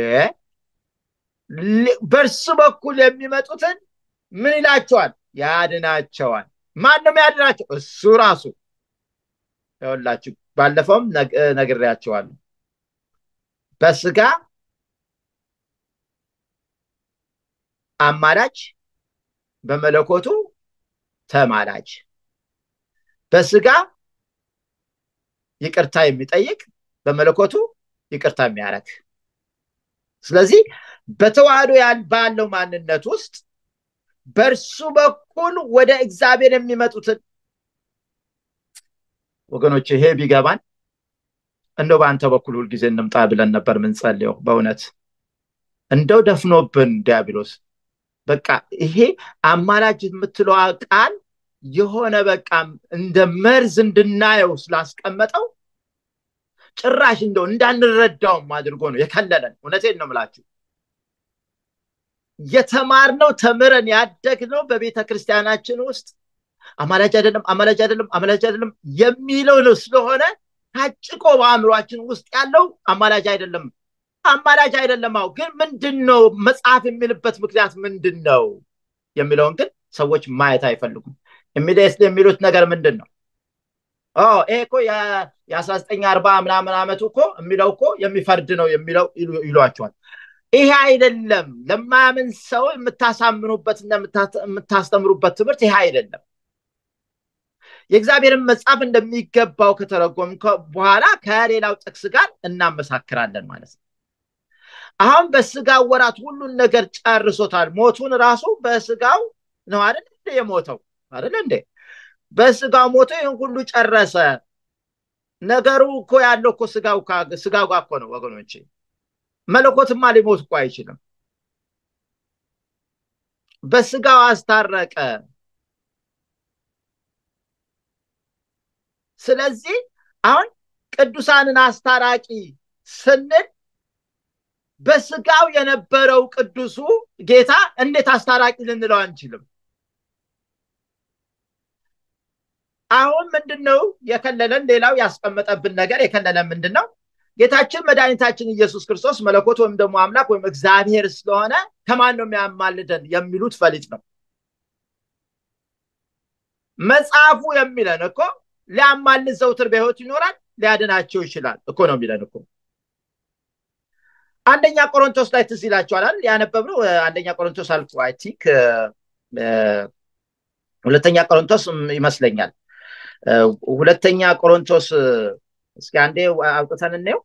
Speaker 1: በእርሱ በኩል የሚመጡትን ምን ይላቸዋል? ያድናቸዋል። ማንም ያድናቸው? እሱ ራሱ ይኸውላችሁ፣ ባለፈውም ነግሬያቸዋለሁ። በስጋ አማላች፣ በመለኮቱ ተማላጅ፣ በስጋ ይቅርታ የሚጠይቅ በመለኮቱ ይቅርታ የሚያደርግ። ስለዚህ በተዋህዶ ባለው ማንነት ውስጥ በእርሱ በኩል ወደ እግዚአብሔር የሚመጡትን ወገኖች፣ ይሄ ቢገባን እንደው በአንተ በኩል ሁልጊዜ እንምጣ ብለን ነበር ምንጸልየው። በእውነት እንደው ደፍኖብን ዲያብሎስ በቃ ይሄ አማላጅ የምትለዋ ቃል የሆነ በቃ እንደ መርዝ እንድናየው ስላስቀመጠው ጭራሽ እንደው እንዳንረዳውም አድርጎ ነው የከለለን። እውነቴን ነው የምላችሁ። የተማርነው ተምረን ያደግነው በቤተ ክርስቲያናችን ውስጥ አማላጅ አይደለም፣ አማላጅ አይደለም፣ አማላጅ አይደለም የሚለው ነው ስለሆነ ታጭቆ በአእምሯችን ውስጥ ያለው አማላጅ አይደለም አማላጅ አይደለም። አዎ፣ ግን ምንድን ነው መጽሐፍ የሚልበት ምክንያት ምንድን ነው የሚለውን ግን ሰዎች ማየት አይፈልጉም። ኢሚዲየትሊ የሚሉት ነገር ምንድን ነው? ይሄ እኮ የአስራ ዘጠኝ አርባ ምናምን ዓመቱ እኮ የሚለው እኮ የሚፈርድ ነው የሚለው ይሏቸዋል። ይሄ አይደለም። ለማያምን ሰው የምታሳምኑበትና የምታስተምሩበት ትምህርት ይሄ አይደለም። የእግዚአብሔርን መጽሐፍ እንደሚገባው ከተረጎም በኋላ ከሌላው ጥቅስ ጋር እናመሳክራለን ማለት ነው አሁን በስጋው ወራት ሁሉን ነገር ጨርሶታል ሞቱን ራሱ በስጋው ነው አይደል እንደ የሞተው አይደል እንዴ በስጋው ሞቶ ይህን ሁሉ ጨረሰ ነገሩ እኮ ያለው እኮ ስጋው ስጋው ጋር እኮ ነው ወገኖቼ መለኮትማ ሊሞት እኮ አይችልም በስጋው አስታረቀ ስለዚህ አሁን ቅዱሳንን አስታራቂ ስንል በስጋው የነበረው ቅዱሱ ጌታ እንዴት አስታራቂ ልንለው አንችልም አሁን ምንድን ነው የከለለን ሌላው ያስቀመጠብን ነገር የከለለን ምንድን ነው ጌታችን መድኃኒታችን ኢየሱስ ክርስቶስ መለኮት ወይም ደግሞ አምላክ ወይም እግዚአብሔር ስለሆነ ከማን ነው የሚያማልደን የሚሉት ፈሊጥ ነው መጽሐፉ የሚለን እኮ ሊያማልድ ዘውትር በህይወት ይኖራል ሊያድናቸው ይችላል እኮ ነው የሚለን እኮ አንደኛ ቆሮንቶስ ላይ ትዝ ይላቸዋል ያነበብነው አንደኛ ቆሮንቶስ አልፎ አይ ቲንክ ሁለተኛ ቆሮንቶስ ይመስለኛል ሁለተኛ ቆሮንቶስ እስኪ አንዴ አውጥተን እንየው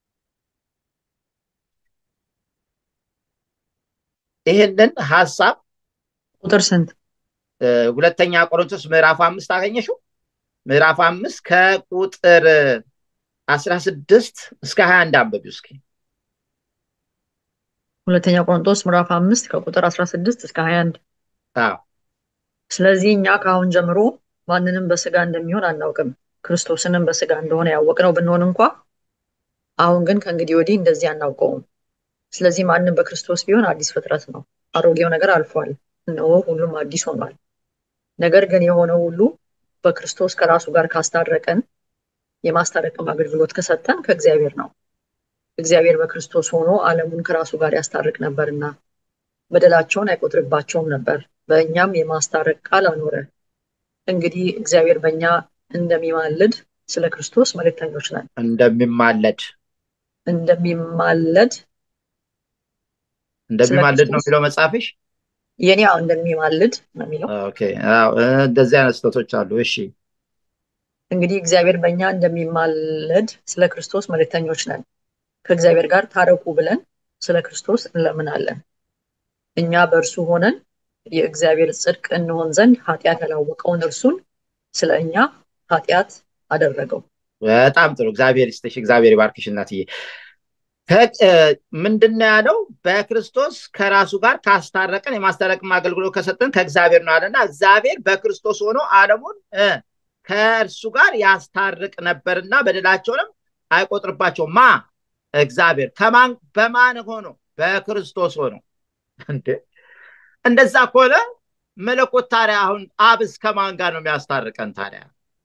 Speaker 1: ይህንን ሀሳብ
Speaker 3: ቁጥር ስንት
Speaker 1: ሁለተኛ ቆሮንቶስ ምዕራፍ አምስት አገኘሽው ምዕራፍ አምስት ከቁጥር አስራ ስድስት እስከ ሀያ አንድ አንበቢ እስኪ
Speaker 3: ሁለተኛ ቆሮንቶስ ምዕራፍ አምስት ከቁጥር አስራ ስድስት እስከ ሀያ አንድ
Speaker 1: አዎ
Speaker 3: ስለዚህ እኛ ከአሁን ጀምሮ ማንንም በስጋ እንደሚሆን አናውቅም ክርስቶስንም በስጋ እንደሆነ ያወቅነው ብንሆን እንኳ አሁን ግን ከእንግዲህ ወዲህ እንደዚህ አናውቀውም ስለዚህ ማንም በክርስቶስ ቢሆን አዲስ ፍጥረት ነው አሮጌው ነገር አልፏል እነሆ ሁሉም አዲስ ሆኗል ነገር ግን የሆነው ሁሉ በክርስቶስ ከራሱ ጋር ካስታረቀን የማስታረቅም አገልግሎት ከሰጠን ከእግዚአብሔር ነው እግዚአብሔር በክርስቶስ ሆኖ ዓለሙን ከራሱ ጋር ያስታርቅ ነበርና በደላቸውን አይቆጥርባቸውም ነበር በእኛም የማስታረቅ ቃል አኖረ እንግዲህ እግዚአብሔር በእኛ እንደሚማልድ ስለ ክርስቶስ መልእክተኞች ነን
Speaker 1: እንደሚማለድ
Speaker 3: እንደሚማለድ
Speaker 1: እንደሚማልድ ነው የሚለው መጽሐፍሽ
Speaker 3: የኔ እንደሚማልድ ነው የሚለው
Speaker 1: እንደዚህ አይነት ስህተቶች አሉ እሺ
Speaker 3: እንግዲህ እግዚአብሔር በእኛ እንደሚማለድ ስለ ክርስቶስ መልእክተኞች ነን ከእግዚአብሔር ጋር ታረቁ ብለን ስለ ክርስቶስ እንለምናለን እኛ በእርሱ ሆነን የእግዚአብሔር ጽድቅ እንሆን ዘንድ ኃጢአት ያላወቀውን እርሱን ስለ እኛ ኃጢአት አደረገው
Speaker 1: በጣም ጥሩ እግዚአብሔር ይስጥሽ እግዚአብሔር ይባርክሽ እናትዬ ምንድነው ያለው በክርስቶስ ከራሱ ጋር ካስታረቀን የማስታረቅም አገልግሎት ከሰጠን ከእግዚአብሔር ነው አለና እግዚአብሔር በክርስቶስ ሆኖ አለሙን ከእርሱ ጋር ያስታርቅ ነበርና በደላቸውንም አይቆጥርባቸው ማ እግዚአብሔር ከማን በማን ሆኖ በክርስቶስ ሆኖ እንደዛ ከሆነ መለኮት ታዲያ አሁን አብስ ከማን ጋር ነው የሚያስታርቀን ታዲያ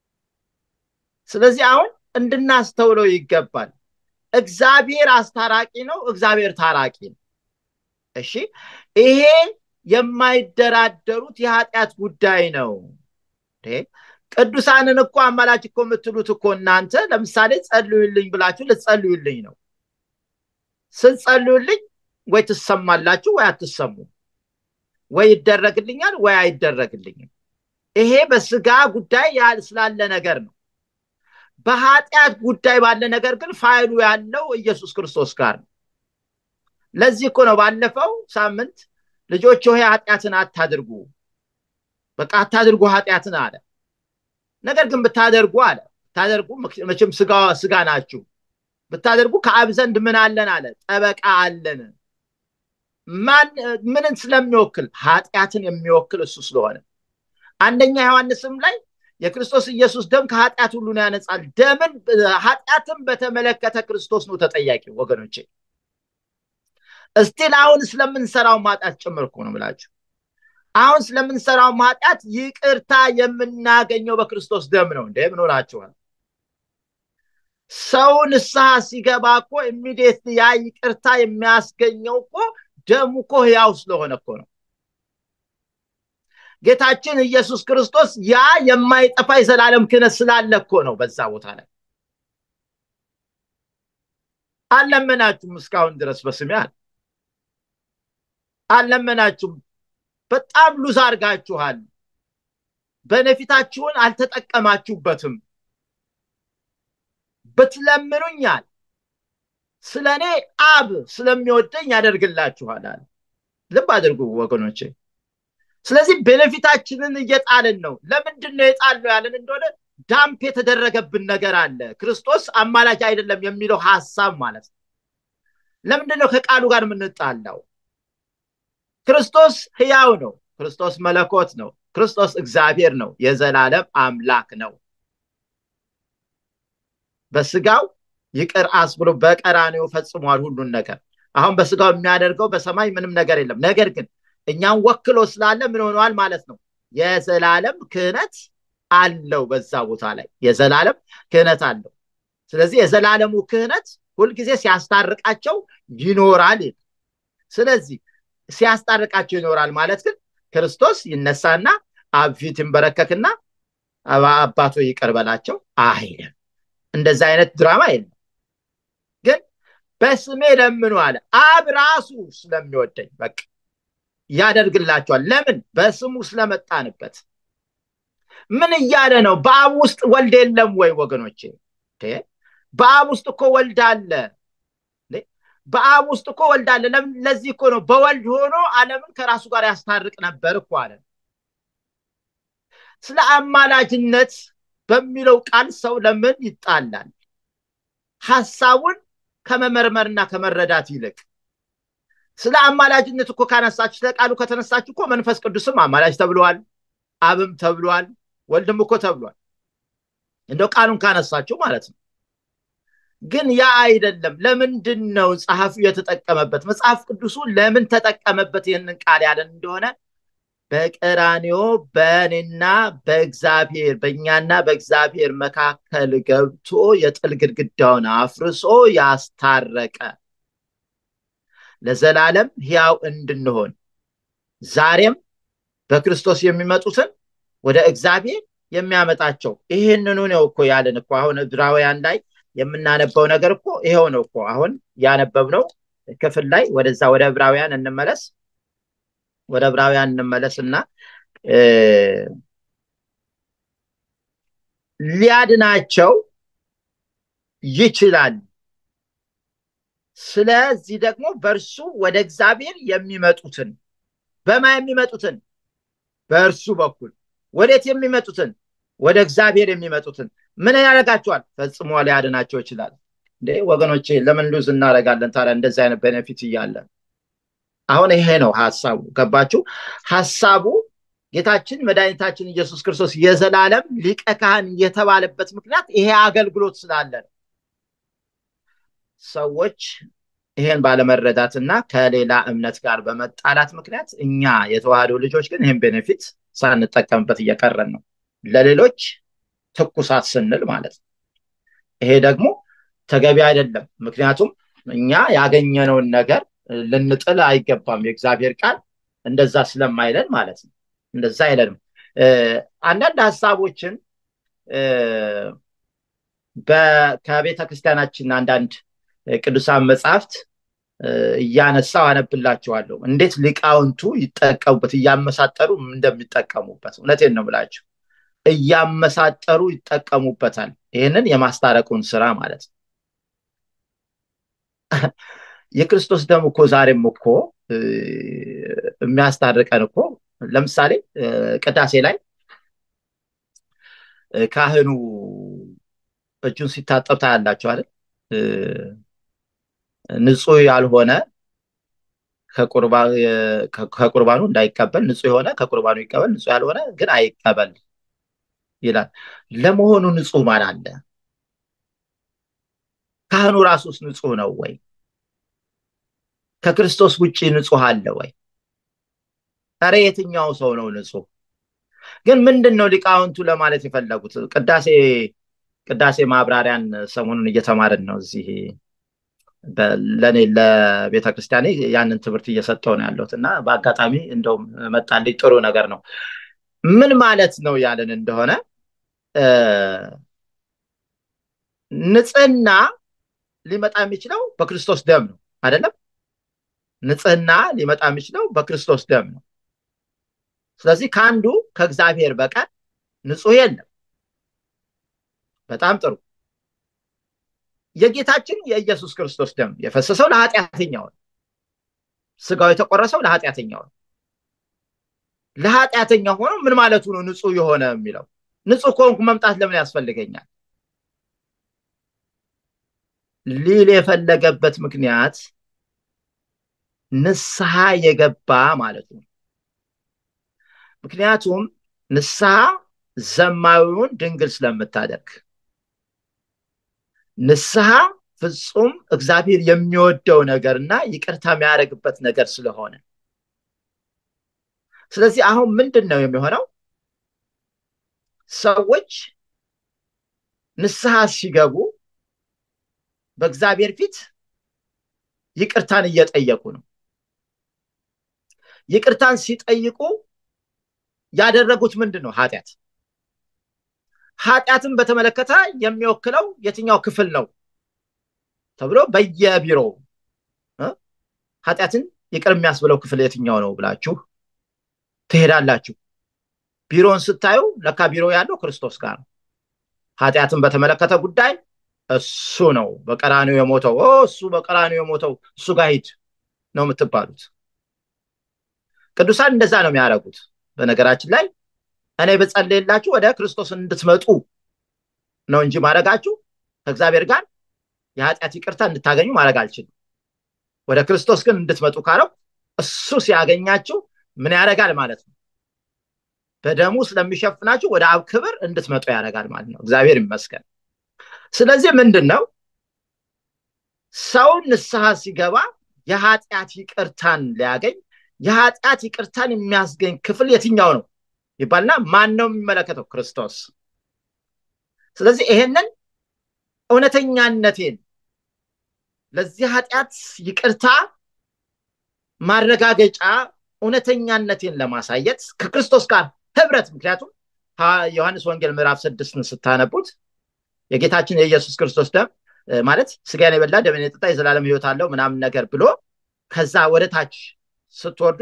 Speaker 1: ስለዚህ አሁን እንድናስተውለው ይገባል እግዚአብሔር አስታራቂ ነው እግዚአብሔር ታራቂ ነው እሺ ይሄ የማይደራደሩት የኃጢአት ጉዳይ ነው ቅዱሳንን እኮ አማላች እኮ የምትሉት እኮ እናንተ ለምሳሌ ጸልዩልኝ ብላችሁ ልትጸልዩልኝ ነው ስትጸልዩልኝ ወይ ትሰማላችሁ ወይ አትሰሙ ወይ ይደረግልኛል ወይ አይደረግልኝም ይሄ በስጋ ጉዳይ ስላለ ነገር ነው በኃጢአት ጉዳይ ባለ ነገር ግን ፋይሉ ያለው ኢየሱስ ክርስቶስ ጋር ነው ለዚህ እኮ ነው ባለፈው ሳምንት ልጆች ሆይ ኃጢአትን አታድርጉ በቃ አታድርጉ ኃጢአትን አለ ነገር ግን ብታደርጉ አለ ብታደርጉ መቼም ስጋ ናችሁ ብታደርጉ ከአብ ዘንድ ምን አለን አለ ጠበቃ አለን ምንን ስለሚወክል ኃጢአትን የሚወክል እሱ ስለሆነ አንደኛ ዮሐንስም ላይ የክርስቶስ ኢየሱስ ደም ከኃጢአት ሁሉን ያነጻል ደምን ኃጢአትን በተመለከተ ክርስቶስ ነው ተጠያቂ ወገኖቼ እስቲል አሁን ስለምንሰራው ማጣት ጭምር እኮ ነው ብላችሁ አሁን ስለምንሰራው ማጣት ይቅርታ የምናገኘው በክርስቶስ ደም ነው እንደ ምን ሆናችኋል ሰው ንስሐ ሲገባ እኮ ኢሚዲየት ያ ይቅርታ የሚያስገኘው እኮ ደሙ እኮ ህያው ስለሆነ እኮ ነው ጌታችን ኢየሱስ ክርስቶስ ያ የማይጠፋ የዘላለም ክህነት ስላለ እኮ ነው በዛ ቦታ ላይ አልለመናችሁም እስካሁን ድረስ በስሜ አለ አልለመናችሁም በጣም ሉዝ አርጋችኋል በነፊታችሁን አልተጠቀማችሁበትም ብትለምኑኛል ስለ እኔ አብ ስለሚወደኝ ያደርግላችኋል አለ ልብ አድርጉ ወገኖቼ ስለዚህ ቤኔፊታችንን እየጣልን ነው ለምንድን ነው የጣልነው ያለን እንደሆነ ዳምፕ የተደረገብን ነገር አለ ክርስቶስ አማላጅ አይደለም የሚለው ሀሳብ ማለት ነው ለምንድን ነው ከቃሉ ጋር የምንጣላው ክርስቶስ ህያው ነው ክርስቶስ መለኮት ነው ክርስቶስ እግዚአብሔር ነው የዘላለም አምላክ ነው በስጋው ይቅር አስብሎ በቀራኔው ፈጽሟል ሁሉን ነገር አሁን በስጋው የሚያደርገው በሰማይ ምንም ነገር የለም ነገር ግን እኛን ወክሎ ስላለ ምን ሆነዋል ማለት ነው የዘላለም ክህነት አለው በዛ ቦታ ላይ የዘላለም ክህነት አለው ስለዚህ የዘላለሙ ክህነት ሁልጊዜ ሲያስታርቃቸው ይኖራል ስለዚህ ሲያስታርቃቸው ይኖራል ማለት ግን ክርስቶስ ይነሳና አብ ፊት ይንበረከክና አባቶ ይቅር በላቸው አይልም እንደዚ አይነት ድራማ የለም ግን በስሜ ለምኑ አለ አብ ራሱ ስለሚወደኝ በቃ ያደርግላቸዋል ለምን በስሙ ስለመጣንበት ምን እያለ ነው በአብ ውስጥ ወልድ የለም ወይ ወገኖቼ በአብ ውስጥ እኮ ወልድ አለ በአብ ውስጥ እኮ ወልድ አለ ለዚህ እኮ ነው በወልድ ሆኖ አለምን ከራሱ ጋር ያስታርቅ ነበር እኮ አለ ስለ አማላጅነት በሚለው ቃል ሰው ለምን ይጣላል ሀሳቡን ከመመርመርና ከመረዳት ይልቅ ስለ አማላጅነት እኮ ካነሳችሁ ስለ ቃሉ ከተነሳችሁ እኮ መንፈስ ቅዱስም አማላጅ ተብለዋል አብም ተብሏል ወልድም እኮ ተብሏል እንደው ቃሉን ካነሳችሁ ማለት ነው ግን ያ አይደለም ለምንድን ነው ጸሐፊው የተጠቀመበት መጽሐፍ ቅዱሱ ለምን ተጠቀመበት ይህንን ቃል ያለን እንደሆነ በቀራኒዮ በእኔና በእግዚአብሔር በእኛና በእግዚአብሔር መካከል ገብቶ የጥል ግድግዳውን አፍርሶ ያስታረቀ ለዘላለም ሕያው እንድንሆን ዛሬም በክርስቶስ የሚመጡትን ወደ እግዚአብሔር የሚያመጣቸው ይህንኑ ነው እኮ ያለን እኮ አሁን ዕብራውያን ላይ የምናነበው ነገር እኮ ይሄው ነው እኮ አሁን ያነበብነው ክፍል ላይ ወደዛ ወደ ዕብራውያን እንመለስ ወደ ዕብራውያን እንመለስ እና ሊያድናቸው ይችላል ስለዚህ ደግሞ በእርሱ ወደ እግዚአብሔር የሚመጡትን በማ የሚመጡትን በእርሱ በኩል ወዴት የሚመጡትን ወደ እግዚአብሔር የሚመጡትን ምን ያደርጋቸዋል ፈጽሞ ሊያድናቸው ይችላል እንዴ ወገኖቼ ለምን ሉዝ እናደረጋለን ታዲያ እንደዚህ አይነት ቤኔፊት እያለን አሁን ይሄ ነው ሀሳቡ ገባችሁ ሀሳቡ ጌታችን መድኃኒታችን ኢየሱስ ክርስቶስ የዘላለም ሊቀ ካህን የተባለበት ምክንያት ይሄ አገልግሎት ስላለ ነው ሰዎች ይሄን ባለመረዳትና ከሌላ እምነት ጋር በመጣላት ምክንያት እኛ የተዋህዶ ልጆች ግን ይህን ቤኔፊት ሳንጠቀምበት እየቀረን ነው ለሌሎች ትኩሳት ስንል ማለት ነው ይሄ ደግሞ ተገቢ አይደለም ምክንያቱም እኛ ያገኘነውን ነገር ልንጥል አይገባም የእግዚአብሔር ቃል እንደዛ ስለማይለን ማለት ነው እንደዛ አይለንም አንዳንድ ሀሳቦችን ከቤተ ክርስቲያናችን አንዳንድ ቅዱሳን መጽሐፍት እያነሳው አነብላችኋለሁ እንዴት ሊቃውንቱ ይጠቀሙበት እያመሳጠሩ እንደሚጠቀሙበት እውነቴን ነው ብላችሁ እያመሳጠሩ ይጠቀሙበታል ይህንን የማስታረቁን ስራ ማለት ነው የክርስቶስ ደም እኮ ዛሬም እኮ የሚያስታርቀን እኮ ለምሳሌ ቅዳሴ ላይ ካህኑ እጁን ሲታጠብ ታያላቸው አይደል ንጹህ ያልሆነ ከቁርባኑ እንዳይቀበል ንጹህ የሆነ ከቁርባኑ ይቀበል ንጹህ ያልሆነ ግን አይቀበል ይላል ለመሆኑ ንጹህ ማን አለ ካህኑ ራሱስ ንጹህ ነው ወይ ከክርስቶስ ውጭ ንጹህ አለ ወይ ረ የትኛው ሰው ነው ንጹህ ግን ምንድን ነው ሊቃውንቱ ለማለት የፈለጉት ቅዳሴ ቅዳሴ ማብራሪያን ሰሞኑን እየተማርን ነው እዚህ ለእኔ ለቤተ ክርስቲያኔ ያንን ትምህርት እየሰጠው ነው ያለሁት እና በአጋጣሚ እንደውም መጣልኝ ጥሩ ነገር ነው ምን ማለት ነው ያለን እንደሆነ ንጽህና ሊመጣ የሚችለው በክርስቶስ ደም ነው አይደለም ንጽህና ሊመጣ የሚችለው በክርስቶስ ደም ነው ስለዚህ ከአንዱ ከእግዚአብሔር በቀር ንጹህ የለም በጣም ጥሩ የጌታችን የኢየሱስ ክርስቶስ ደም የፈሰሰው ለኃጢአተኛው ነው ስጋው የተቆረሰው ለኃጢአተኛው ነው ለኃጢአተኛ ሆኖ ምን ማለቱ ነው ንጹህ የሆነ የሚለው ንጹህ ከሆንኩ መምጣት ለምን ያስፈልገኛል ሊል የፈለገበት ምክንያት ንስሐ የገባ ማለት ነው ምክንያቱም ንስሐ ዘማዊውን ድንግል ስለምታደርግ ንስሐ ፍጹም እግዚአብሔር የሚወደው ነገር እና ይቅርታ የሚያደርግበት ነገር ስለሆነ ስለዚህ አሁን ምንድን ነው የሚሆነው ሰዎች ንስሐ ሲገቡ በእግዚአብሔር ፊት ይቅርታን እየጠየቁ ነው ይቅርታን ሲጠይቁ ያደረጉት ምንድን ነው ኃጢአት ኃጢአትን በተመለከተ የሚወክለው የትኛው ክፍል ነው ተብሎ በየቢሮው ኃጢአትን ይቅር የሚያስብለው ክፍል የትኛው ነው ብላችሁ ትሄዳላችሁ ቢሮን ስታዩ ለካ ቢሮ ያለው ክርስቶስ ጋር ነው ኃጢአትን በተመለከተ ጉዳይ እሱ ነው በቀራኒው የሞተው እሱ በቀራኒው የሞተው እሱ ጋር ሂድ ነው የምትባሉት ቅዱሳን እንደዛ ነው የሚያደርጉት በነገራችን ላይ እኔ በጸልየላችሁ ወደ ክርስቶስ እንድትመጡ ነው እንጂ ማድረጋችሁ ከእግዚአብሔር ጋር የኃጢአት ይቅርታ እንድታገኙ ማድረግ አልችልም ወደ ክርስቶስ ግን እንድትመጡ ካለው እሱ ሲያገኛችሁ ምን ያደርጋል ማለት ነው በደሙ ስለሚሸፍናችሁ ወደ አብ ክብር እንድትመጡ ያደርጋል ማለት ነው እግዚአብሔር ይመስገን ስለዚህ ምንድን ነው ሰው ንስሐ ሲገባ የኃጢአት ይቅርታን ሊያገኝ የኃጢአት ይቅርታን የሚያስገኝ ክፍል የትኛው ነው ይባልና ማን ነው የሚመለከተው ክርስቶስ ስለዚህ ይሄንን እውነተኛነቴን ለዚህ ኃጢአት ይቅርታ ማረጋገጫ እውነተኛነቴን ለማሳየት ከክርስቶስ ጋር ህብረት ምክንያቱም ዮሐንስ ወንጌል ምዕራፍ ስድስትን ስታነቡት የጌታችን የኢየሱስ ክርስቶስ ደም ማለት ስጋን የበላ ደምን የጠጣ የዘላለም ህይወት አለው ምናምን ነገር ብሎ ከዛ ወደ ታች ስትወርዱ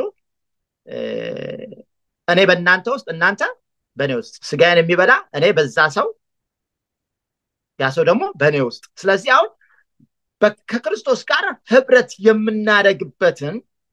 Speaker 1: እኔ በእናንተ ውስጥ እናንተ በእኔ ውስጥ ስጋዬን የሚበላ እኔ በዛ ሰው ያ ሰው ደግሞ በእኔ ውስጥ ስለዚህ አሁን ከክርስቶስ ጋር ህብረት የምናደርግበትን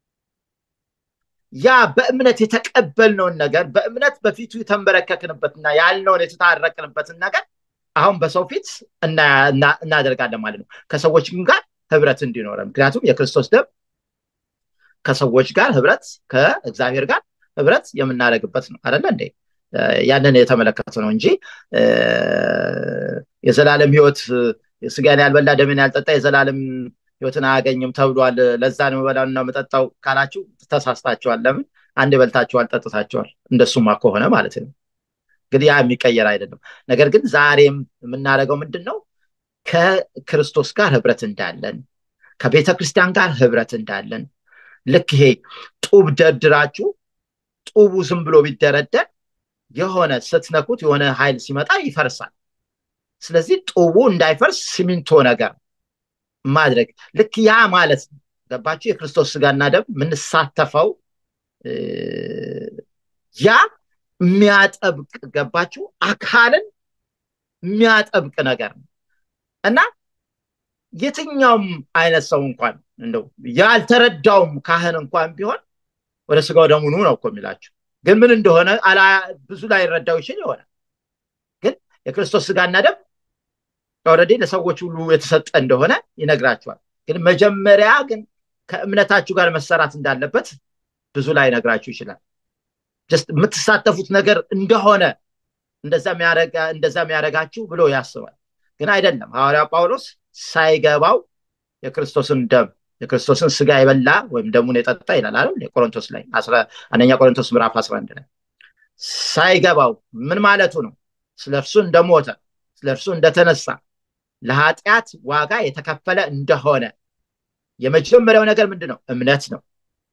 Speaker 1: ያ በእምነት የተቀበልነውን ነገር በእምነት በፊቱ የተንበረከክንበትና ያልነውን የተታረቅንበትን ነገር አሁን በሰው ፊት እናደርጋለን ማለት ነው ከሰዎች ጋር ህብረት እንዲኖረ ምክንያቱም የክርስቶስ ደም ከሰዎች ጋር ህብረት ከእግዚአብሔር ጋር ህብረት የምናደርግበት ነው አደለ እንዴ ያንን የተመለከተ ነው እንጂ የዘላለም ህይወት ስጋን ያልበላ ደምን ያልጠጣ የዘላለም ህይወትን አያገኝም ተብሏል ለዛ ነው መበላና መጠጣው ካላችሁ ተሳስታችኋል ለምን አንድ በልታችኋል ጠጥታችኋል እንደሱማ ከሆነ ማለት ነው እንግዲህ ያ የሚቀየር አይደለም ነገር ግን ዛሬም የምናደርገው ምንድን ነው ከክርስቶስ ጋር ህብረት እንዳለን ከቤተ ክርስቲያን ጋር ህብረት እንዳለን ልክ ይሄ ጡብ ደርድራችሁ ጡቡ ዝም ብሎ ቢደረደር የሆነ ስትነኩት የሆነ ኃይል ሲመጣ ይፈርሳል ስለዚህ ጡቡ እንዳይፈርስ ሲሚንቶ ነገር ማድረግ ልክ ያ ማለት ነው ገባችሁ የክርስቶስ ስጋና ደም የምንሳተፈው ያ የሚያጠብቅ ገባችሁ አካልን የሚያጠብቅ ነገር ነው እና የትኛውም አይነት ሰው እንኳን እንደው ያልተረዳውም ካህን እንኳን ቢሆን ወደ ስጋው ደሙ ኑ ነው እኮ የሚላቸው ግን ምን እንደሆነ ብዙ ላይ ይረዳው ይችል ይሆናል ግን የክርስቶስ ስጋና ደም ኦረዲ ለሰዎች ሁሉ የተሰጠ እንደሆነ ይነግራቸዋል ግን መጀመሪያ ግን ከእምነታችሁ ጋር መሰራት እንዳለበት ብዙ ላይ ነግራችሁ ይችላል የምትሳተፉት ነገር እንደሆነ እንደዛ የሚያደረጋችሁ ብሎ ያስባል ግን አይደለም ሐዋርያ ጳውሎስ ሳይገባው የክርስቶስን ደም የክርስቶስን ስጋ የበላ ወይም ደሙን የጠጣ ይላል አይደል የቆሮንቶስ ላይ አንደኛ ቆሮንቶስ ምዕራፍ 11 ላይ ሳይገባው ምን ማለቱ ነው ስለ እርሱ እንደሞተ ስለ እርሱ እንደተነሳ ለኃጢአት ዋጋ የተከፈለ እንደሆነ የመጀመሪያው ነገር ምንድን ነው እምነት ነው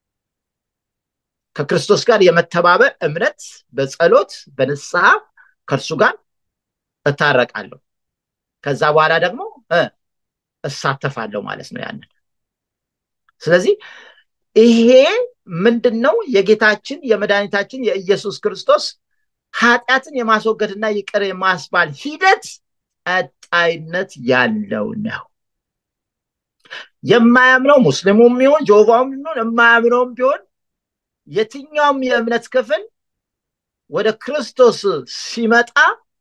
Speaker 1: ከክርስቶስ ጋር የመተባበር እምነት በጸሎት በንስሐ ከእርሱ ጋር እታረቃለሁ ከዛ በኋላ ደግሞ እሳተፋለሁ ማለት ነው ያንን ስለዚህ ይሄ ምንድን ነው የጌታችን የመድኃኒታችን የኢየሱስ ክርስቶስ ኃጢአትን የማስወገድና ይቅር የማስባል ሂደት ቀጣይነት ያለው ነው። የማያምነው ሙስሊሙም ይሁን ጆቫውም ይሁን የማያምነውም ቢሆን የትኛውም የእምነት ክፍል ወደ ክርስቶስ ሲመጣ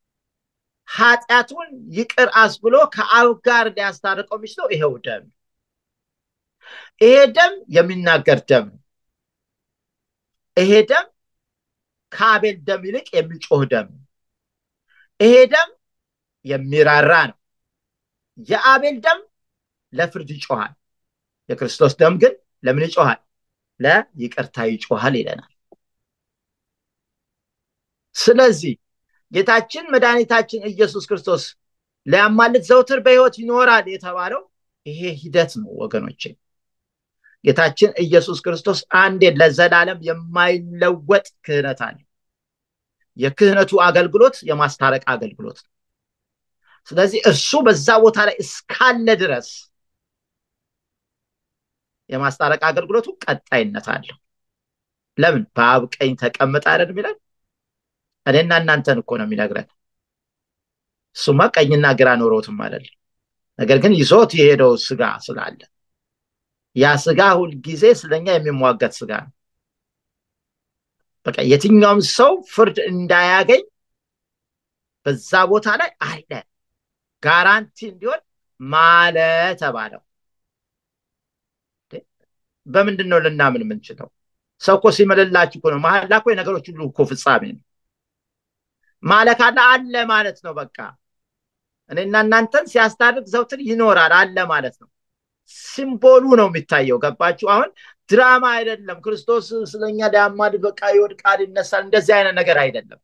Speaker 1: ኃጢአቱን ይቅር አስብሎ ከአብ ጋር ሊያስታርቀው የሚችለው ይሄው ደም ይሄ ደም የሚናገር ደም ነው። ይሄ ደም ከአቤል ደም ይልቅ የሚጮህ ደም ነው። ይሄ ደም የሚራራ ነው። የአቤል ደም ለፍርድ ይጮሃል። የክርስቶስ ደም ግን ለምን ይጮሃል? ለይቅርታ ይጮሃል ይለናል። ስለዚህ ጌታችን መድኃኒታችን ኢየሱስ ክርስቶስ ሊያማልድ ዘውትር በሕይወት ይኖራል የተባለው ይሄ ሂደት ነው ወገኖቼ። ጌታችን ኢየሱስ ክርስቶስ አንዴ ለዘላለም የማይለወጥ ክህነት አለ። የክህነቱ አገልግሎት የማስታረቅ አገልግሎት ነው። ስለዚህ እሱ በዛ ቦታ ላይ እስካለ ድረስ የማስታረቅ አገልግሎቱ ቀጣይነት አለው። ለምን? በአብ ቀኝ ተቀምጠ አይደል የሚለን? እኔና እናንተን እኮ ነው የሚነግረን። እሱማ ቀኝና ግራ ኖሮትም አይደለም። ነገር ግን ይዞት የሄደው ስጋ ስላለ ያ ስጋ ሁልጊዜ ስለኛ የሚሟገት ስጋ ነው። በቃ የትኛውም ሰው ፍርድ እንዳያገኝ በዛ ቦታ ላይ አለ። ጋራንቲ እንዲሆን ማለ ተባለው። በምንድን ነው ልናምን የምንችለው? ሰው እኮ ሲምልላችሁ እኮ ነው። መሀላ እኮ የነገሮች ሁሉ እኮ ፍጻሜ ነው። ማለ ካለ አለ ማለት ነው። በቃ እኔና እናንተን ሲያስታርቅ ዘውትር ይኖራል አለ ማለት ነው። ሲምቦሉ ነው የሚታየው። ገባችሁ? አሁን ድራማ አይደለም። ክርስቶስ ስለኛ ሊያማልድ በቃ ይወድቃል፣ ይነሳል። እንደዚህ አይነት ነገር አይደለም።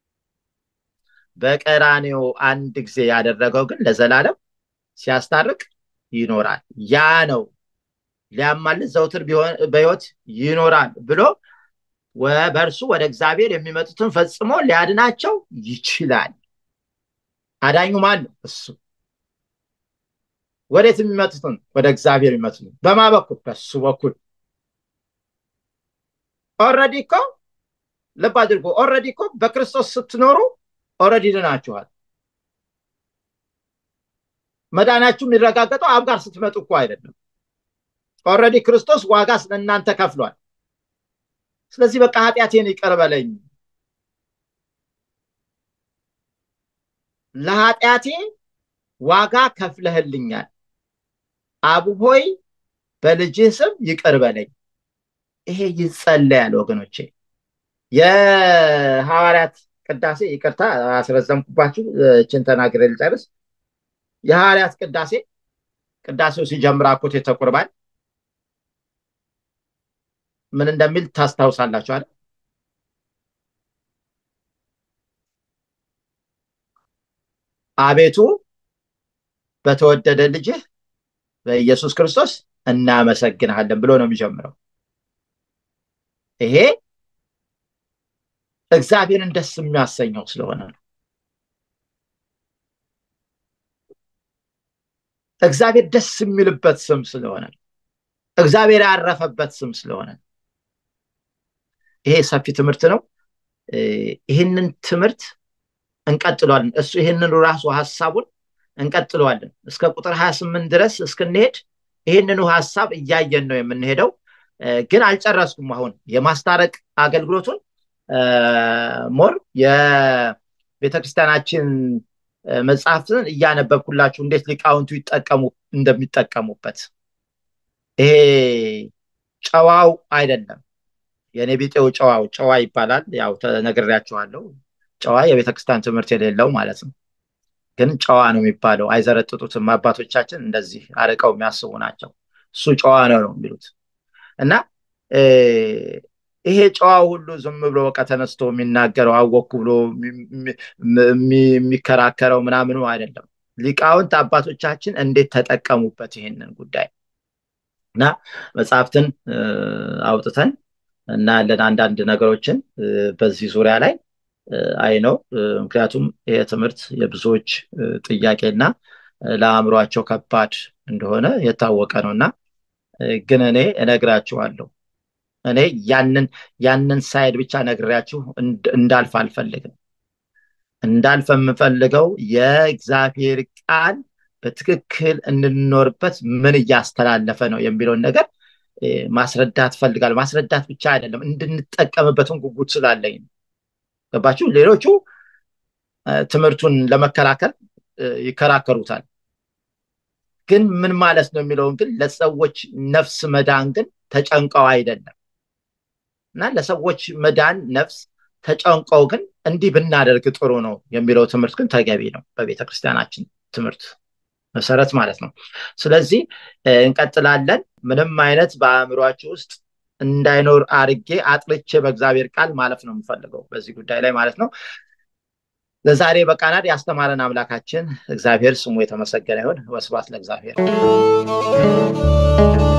Speaker 1: በቀራኔው አንድ ጊዜ ያደረገው ግን ለዘላለም ሲያስታርቅ ይኖራል። ያ ነው ሊያማልድ ዘውትር በሕይወት ይኖራል ብሎ በእርሱ ወደ እግዚአብሔር የሚመጡትን ፈጽሞ ሊያድናቸው ይችላል። አዳኙ ማን ነው? እሱ። ወዴት የሚመጡትን? ወደ እግዚአብሔር የሚመጡትን በማ በኩል? በሱ በኩል። ኦልሬዲ እኮ ልብ አድርጎ ኦልሬዲ እኮ በክርስቶስ ስትኖሩ ኦልሬዲ ድናችኋል። መዳናችሁ የሚረጋገጠው አብ ጋር ስትመጡ እኮ አይደለም። ኦልሬዲ ክርስቶስ ዋጋ ስለእናንተ ከፍሏል። ስለዚህ በቃ ኃጢአቴን ይቅር በለኝ፣ ለኃጢአቴ ዋጋ ከፍለህልኛል፣ አብ ሆይ በልጅህ ስም ይቅር በለኝ። ይሄ ይጸለያል ወገኖቼ። የሐዋርያት ቅዳሴ ይቅርታ አስረዘምኩባችሁ፣ እችን ተናግሬ ልጨርስ። የሐዋርያት ቅዳሴ ቅዳሴው ሲጀምር አኮቴተ ቁርባን ምን እንደሚል ታስታውሳላችሁ አይደል? አቤቱ በተወደደ ልጅህ በኢየሱስ ክርስቶስ እናመሰግንሃለን ብሎ ነው የሚጀምረው። ይሄ እግዚአብሔርን ደስ የሚያሰኘው ስለሆነ ነው። እግዚአብሔር ደስ የሚልበት ስም ስለሆነ ነው። እግዚአብሔር ያረፈበት ስም ስለሆነ ነው። ይሄ ሰፊ ትምህርት ነው። ይህንን ትምህርት እንቀጥለዋለን። እሱ ይህንኑ ራሱ ሀሳቡን እንቀጥለዋለን እስከ ቁጥር ሀያ ስምንት ድረስ እስክንሄድ ይህንኑ ሀሳብ እያየን ነው የምንሄደው። ግን አልጨረስኩም። አሁን የማስታረቅ አገልግሎቱን ሞር የቤተክርስቲያናችን መጽሐፍትን እያነበብኩላችሁ እንዴት ሊቃውንቱ ይጠቀሙ እንደሚጠቀሙበት ይሄ ጨዋው አይደለም የእኔ ቢጤው ጨዋው ጨዋ ይባላል። ያው ተነግሬያችኋለሁ። ጨዋ የቤተክርስቲያን ትምህርት የሌለው ማለት ነው። ግን ጨዋ ነው የሚባለው። አይዘረጥጡትም። አባቶቻችን እንደዚህ አርቀው የሚያስቡ ናቸው። እሱ ጨዋ ነው ነው የሚሉት እና ይሄ ጨዋ ሁሉ ዝም ብሎ በቃ ተነስቶ የሚናገረው አወኩ ብሎ የሚከራከረው ምናምኑ አይደለም። ሊቃውንት አባቶቻችን እንዴት ተጠቀሙበት ይሄንን ጉዳይ እና መጽሐፍትን አውጥተን እናያለን አንዳንድ ነገሮችን በዚህ ዙሪያ ላይ አይ ነው። ምክንያቱም ይሄ ትምህርት የብዙዎች ጥያቄና ለአእምሯቸው ከባድ እንደሆነ የታወቀ ነው እና ግን እኔ እነግራችኋለሁ እኔ ያንን ያንን ሳይድ ብቻ ነግሬያችሁ እንዳልፍ አልፈልግም። እንዳልፍ የምፈልገው የእግዚአብሔር ቃል በትክክል እንድንኖርበት ምን እያስተላለፈ ነው የሚለውን ነገር ማስረዳት ፈልጋል። ማስረዳት ብቻ አይደለም እንድንጠቀምበትን ጉጉት ስላለኝ ገባችሁ? ሌሎቹ ትምህርቱን ለመከላከል ይከራከሩታል። ግን ምን ማለት ነው የሚለውን ግን ለሰዎች ነፍስ መዳን ግን ተጨንቀው አይደለም እና ለሰዎች መዳን ነፍስ ተጨንቀው ግን እንዲህ ብናደርግ ጥሩ ነው የሚለው ትምህርት ግን ተገቢ ነው በቤተ ክርስቲያናችን ትምህርት መሰረት ማለት ነው። ስለዚህ እንቀጥላለን። ምንም አይነት በአእምሯችሁ ውስጥ እንዳይኖር አርጌ አጥርቼ በእግዚአብሔር ቃል ማለፍ ነው የምፈልገው በዚህ ጉዳይ ላይ ማለት ነው። ለዛሬ በቃናድ ያስተማረን አምላካችን እግዚአብሔር ስሙ የተመሰገነ ይሁን። ወስብሐት ለእግዚአብሔር።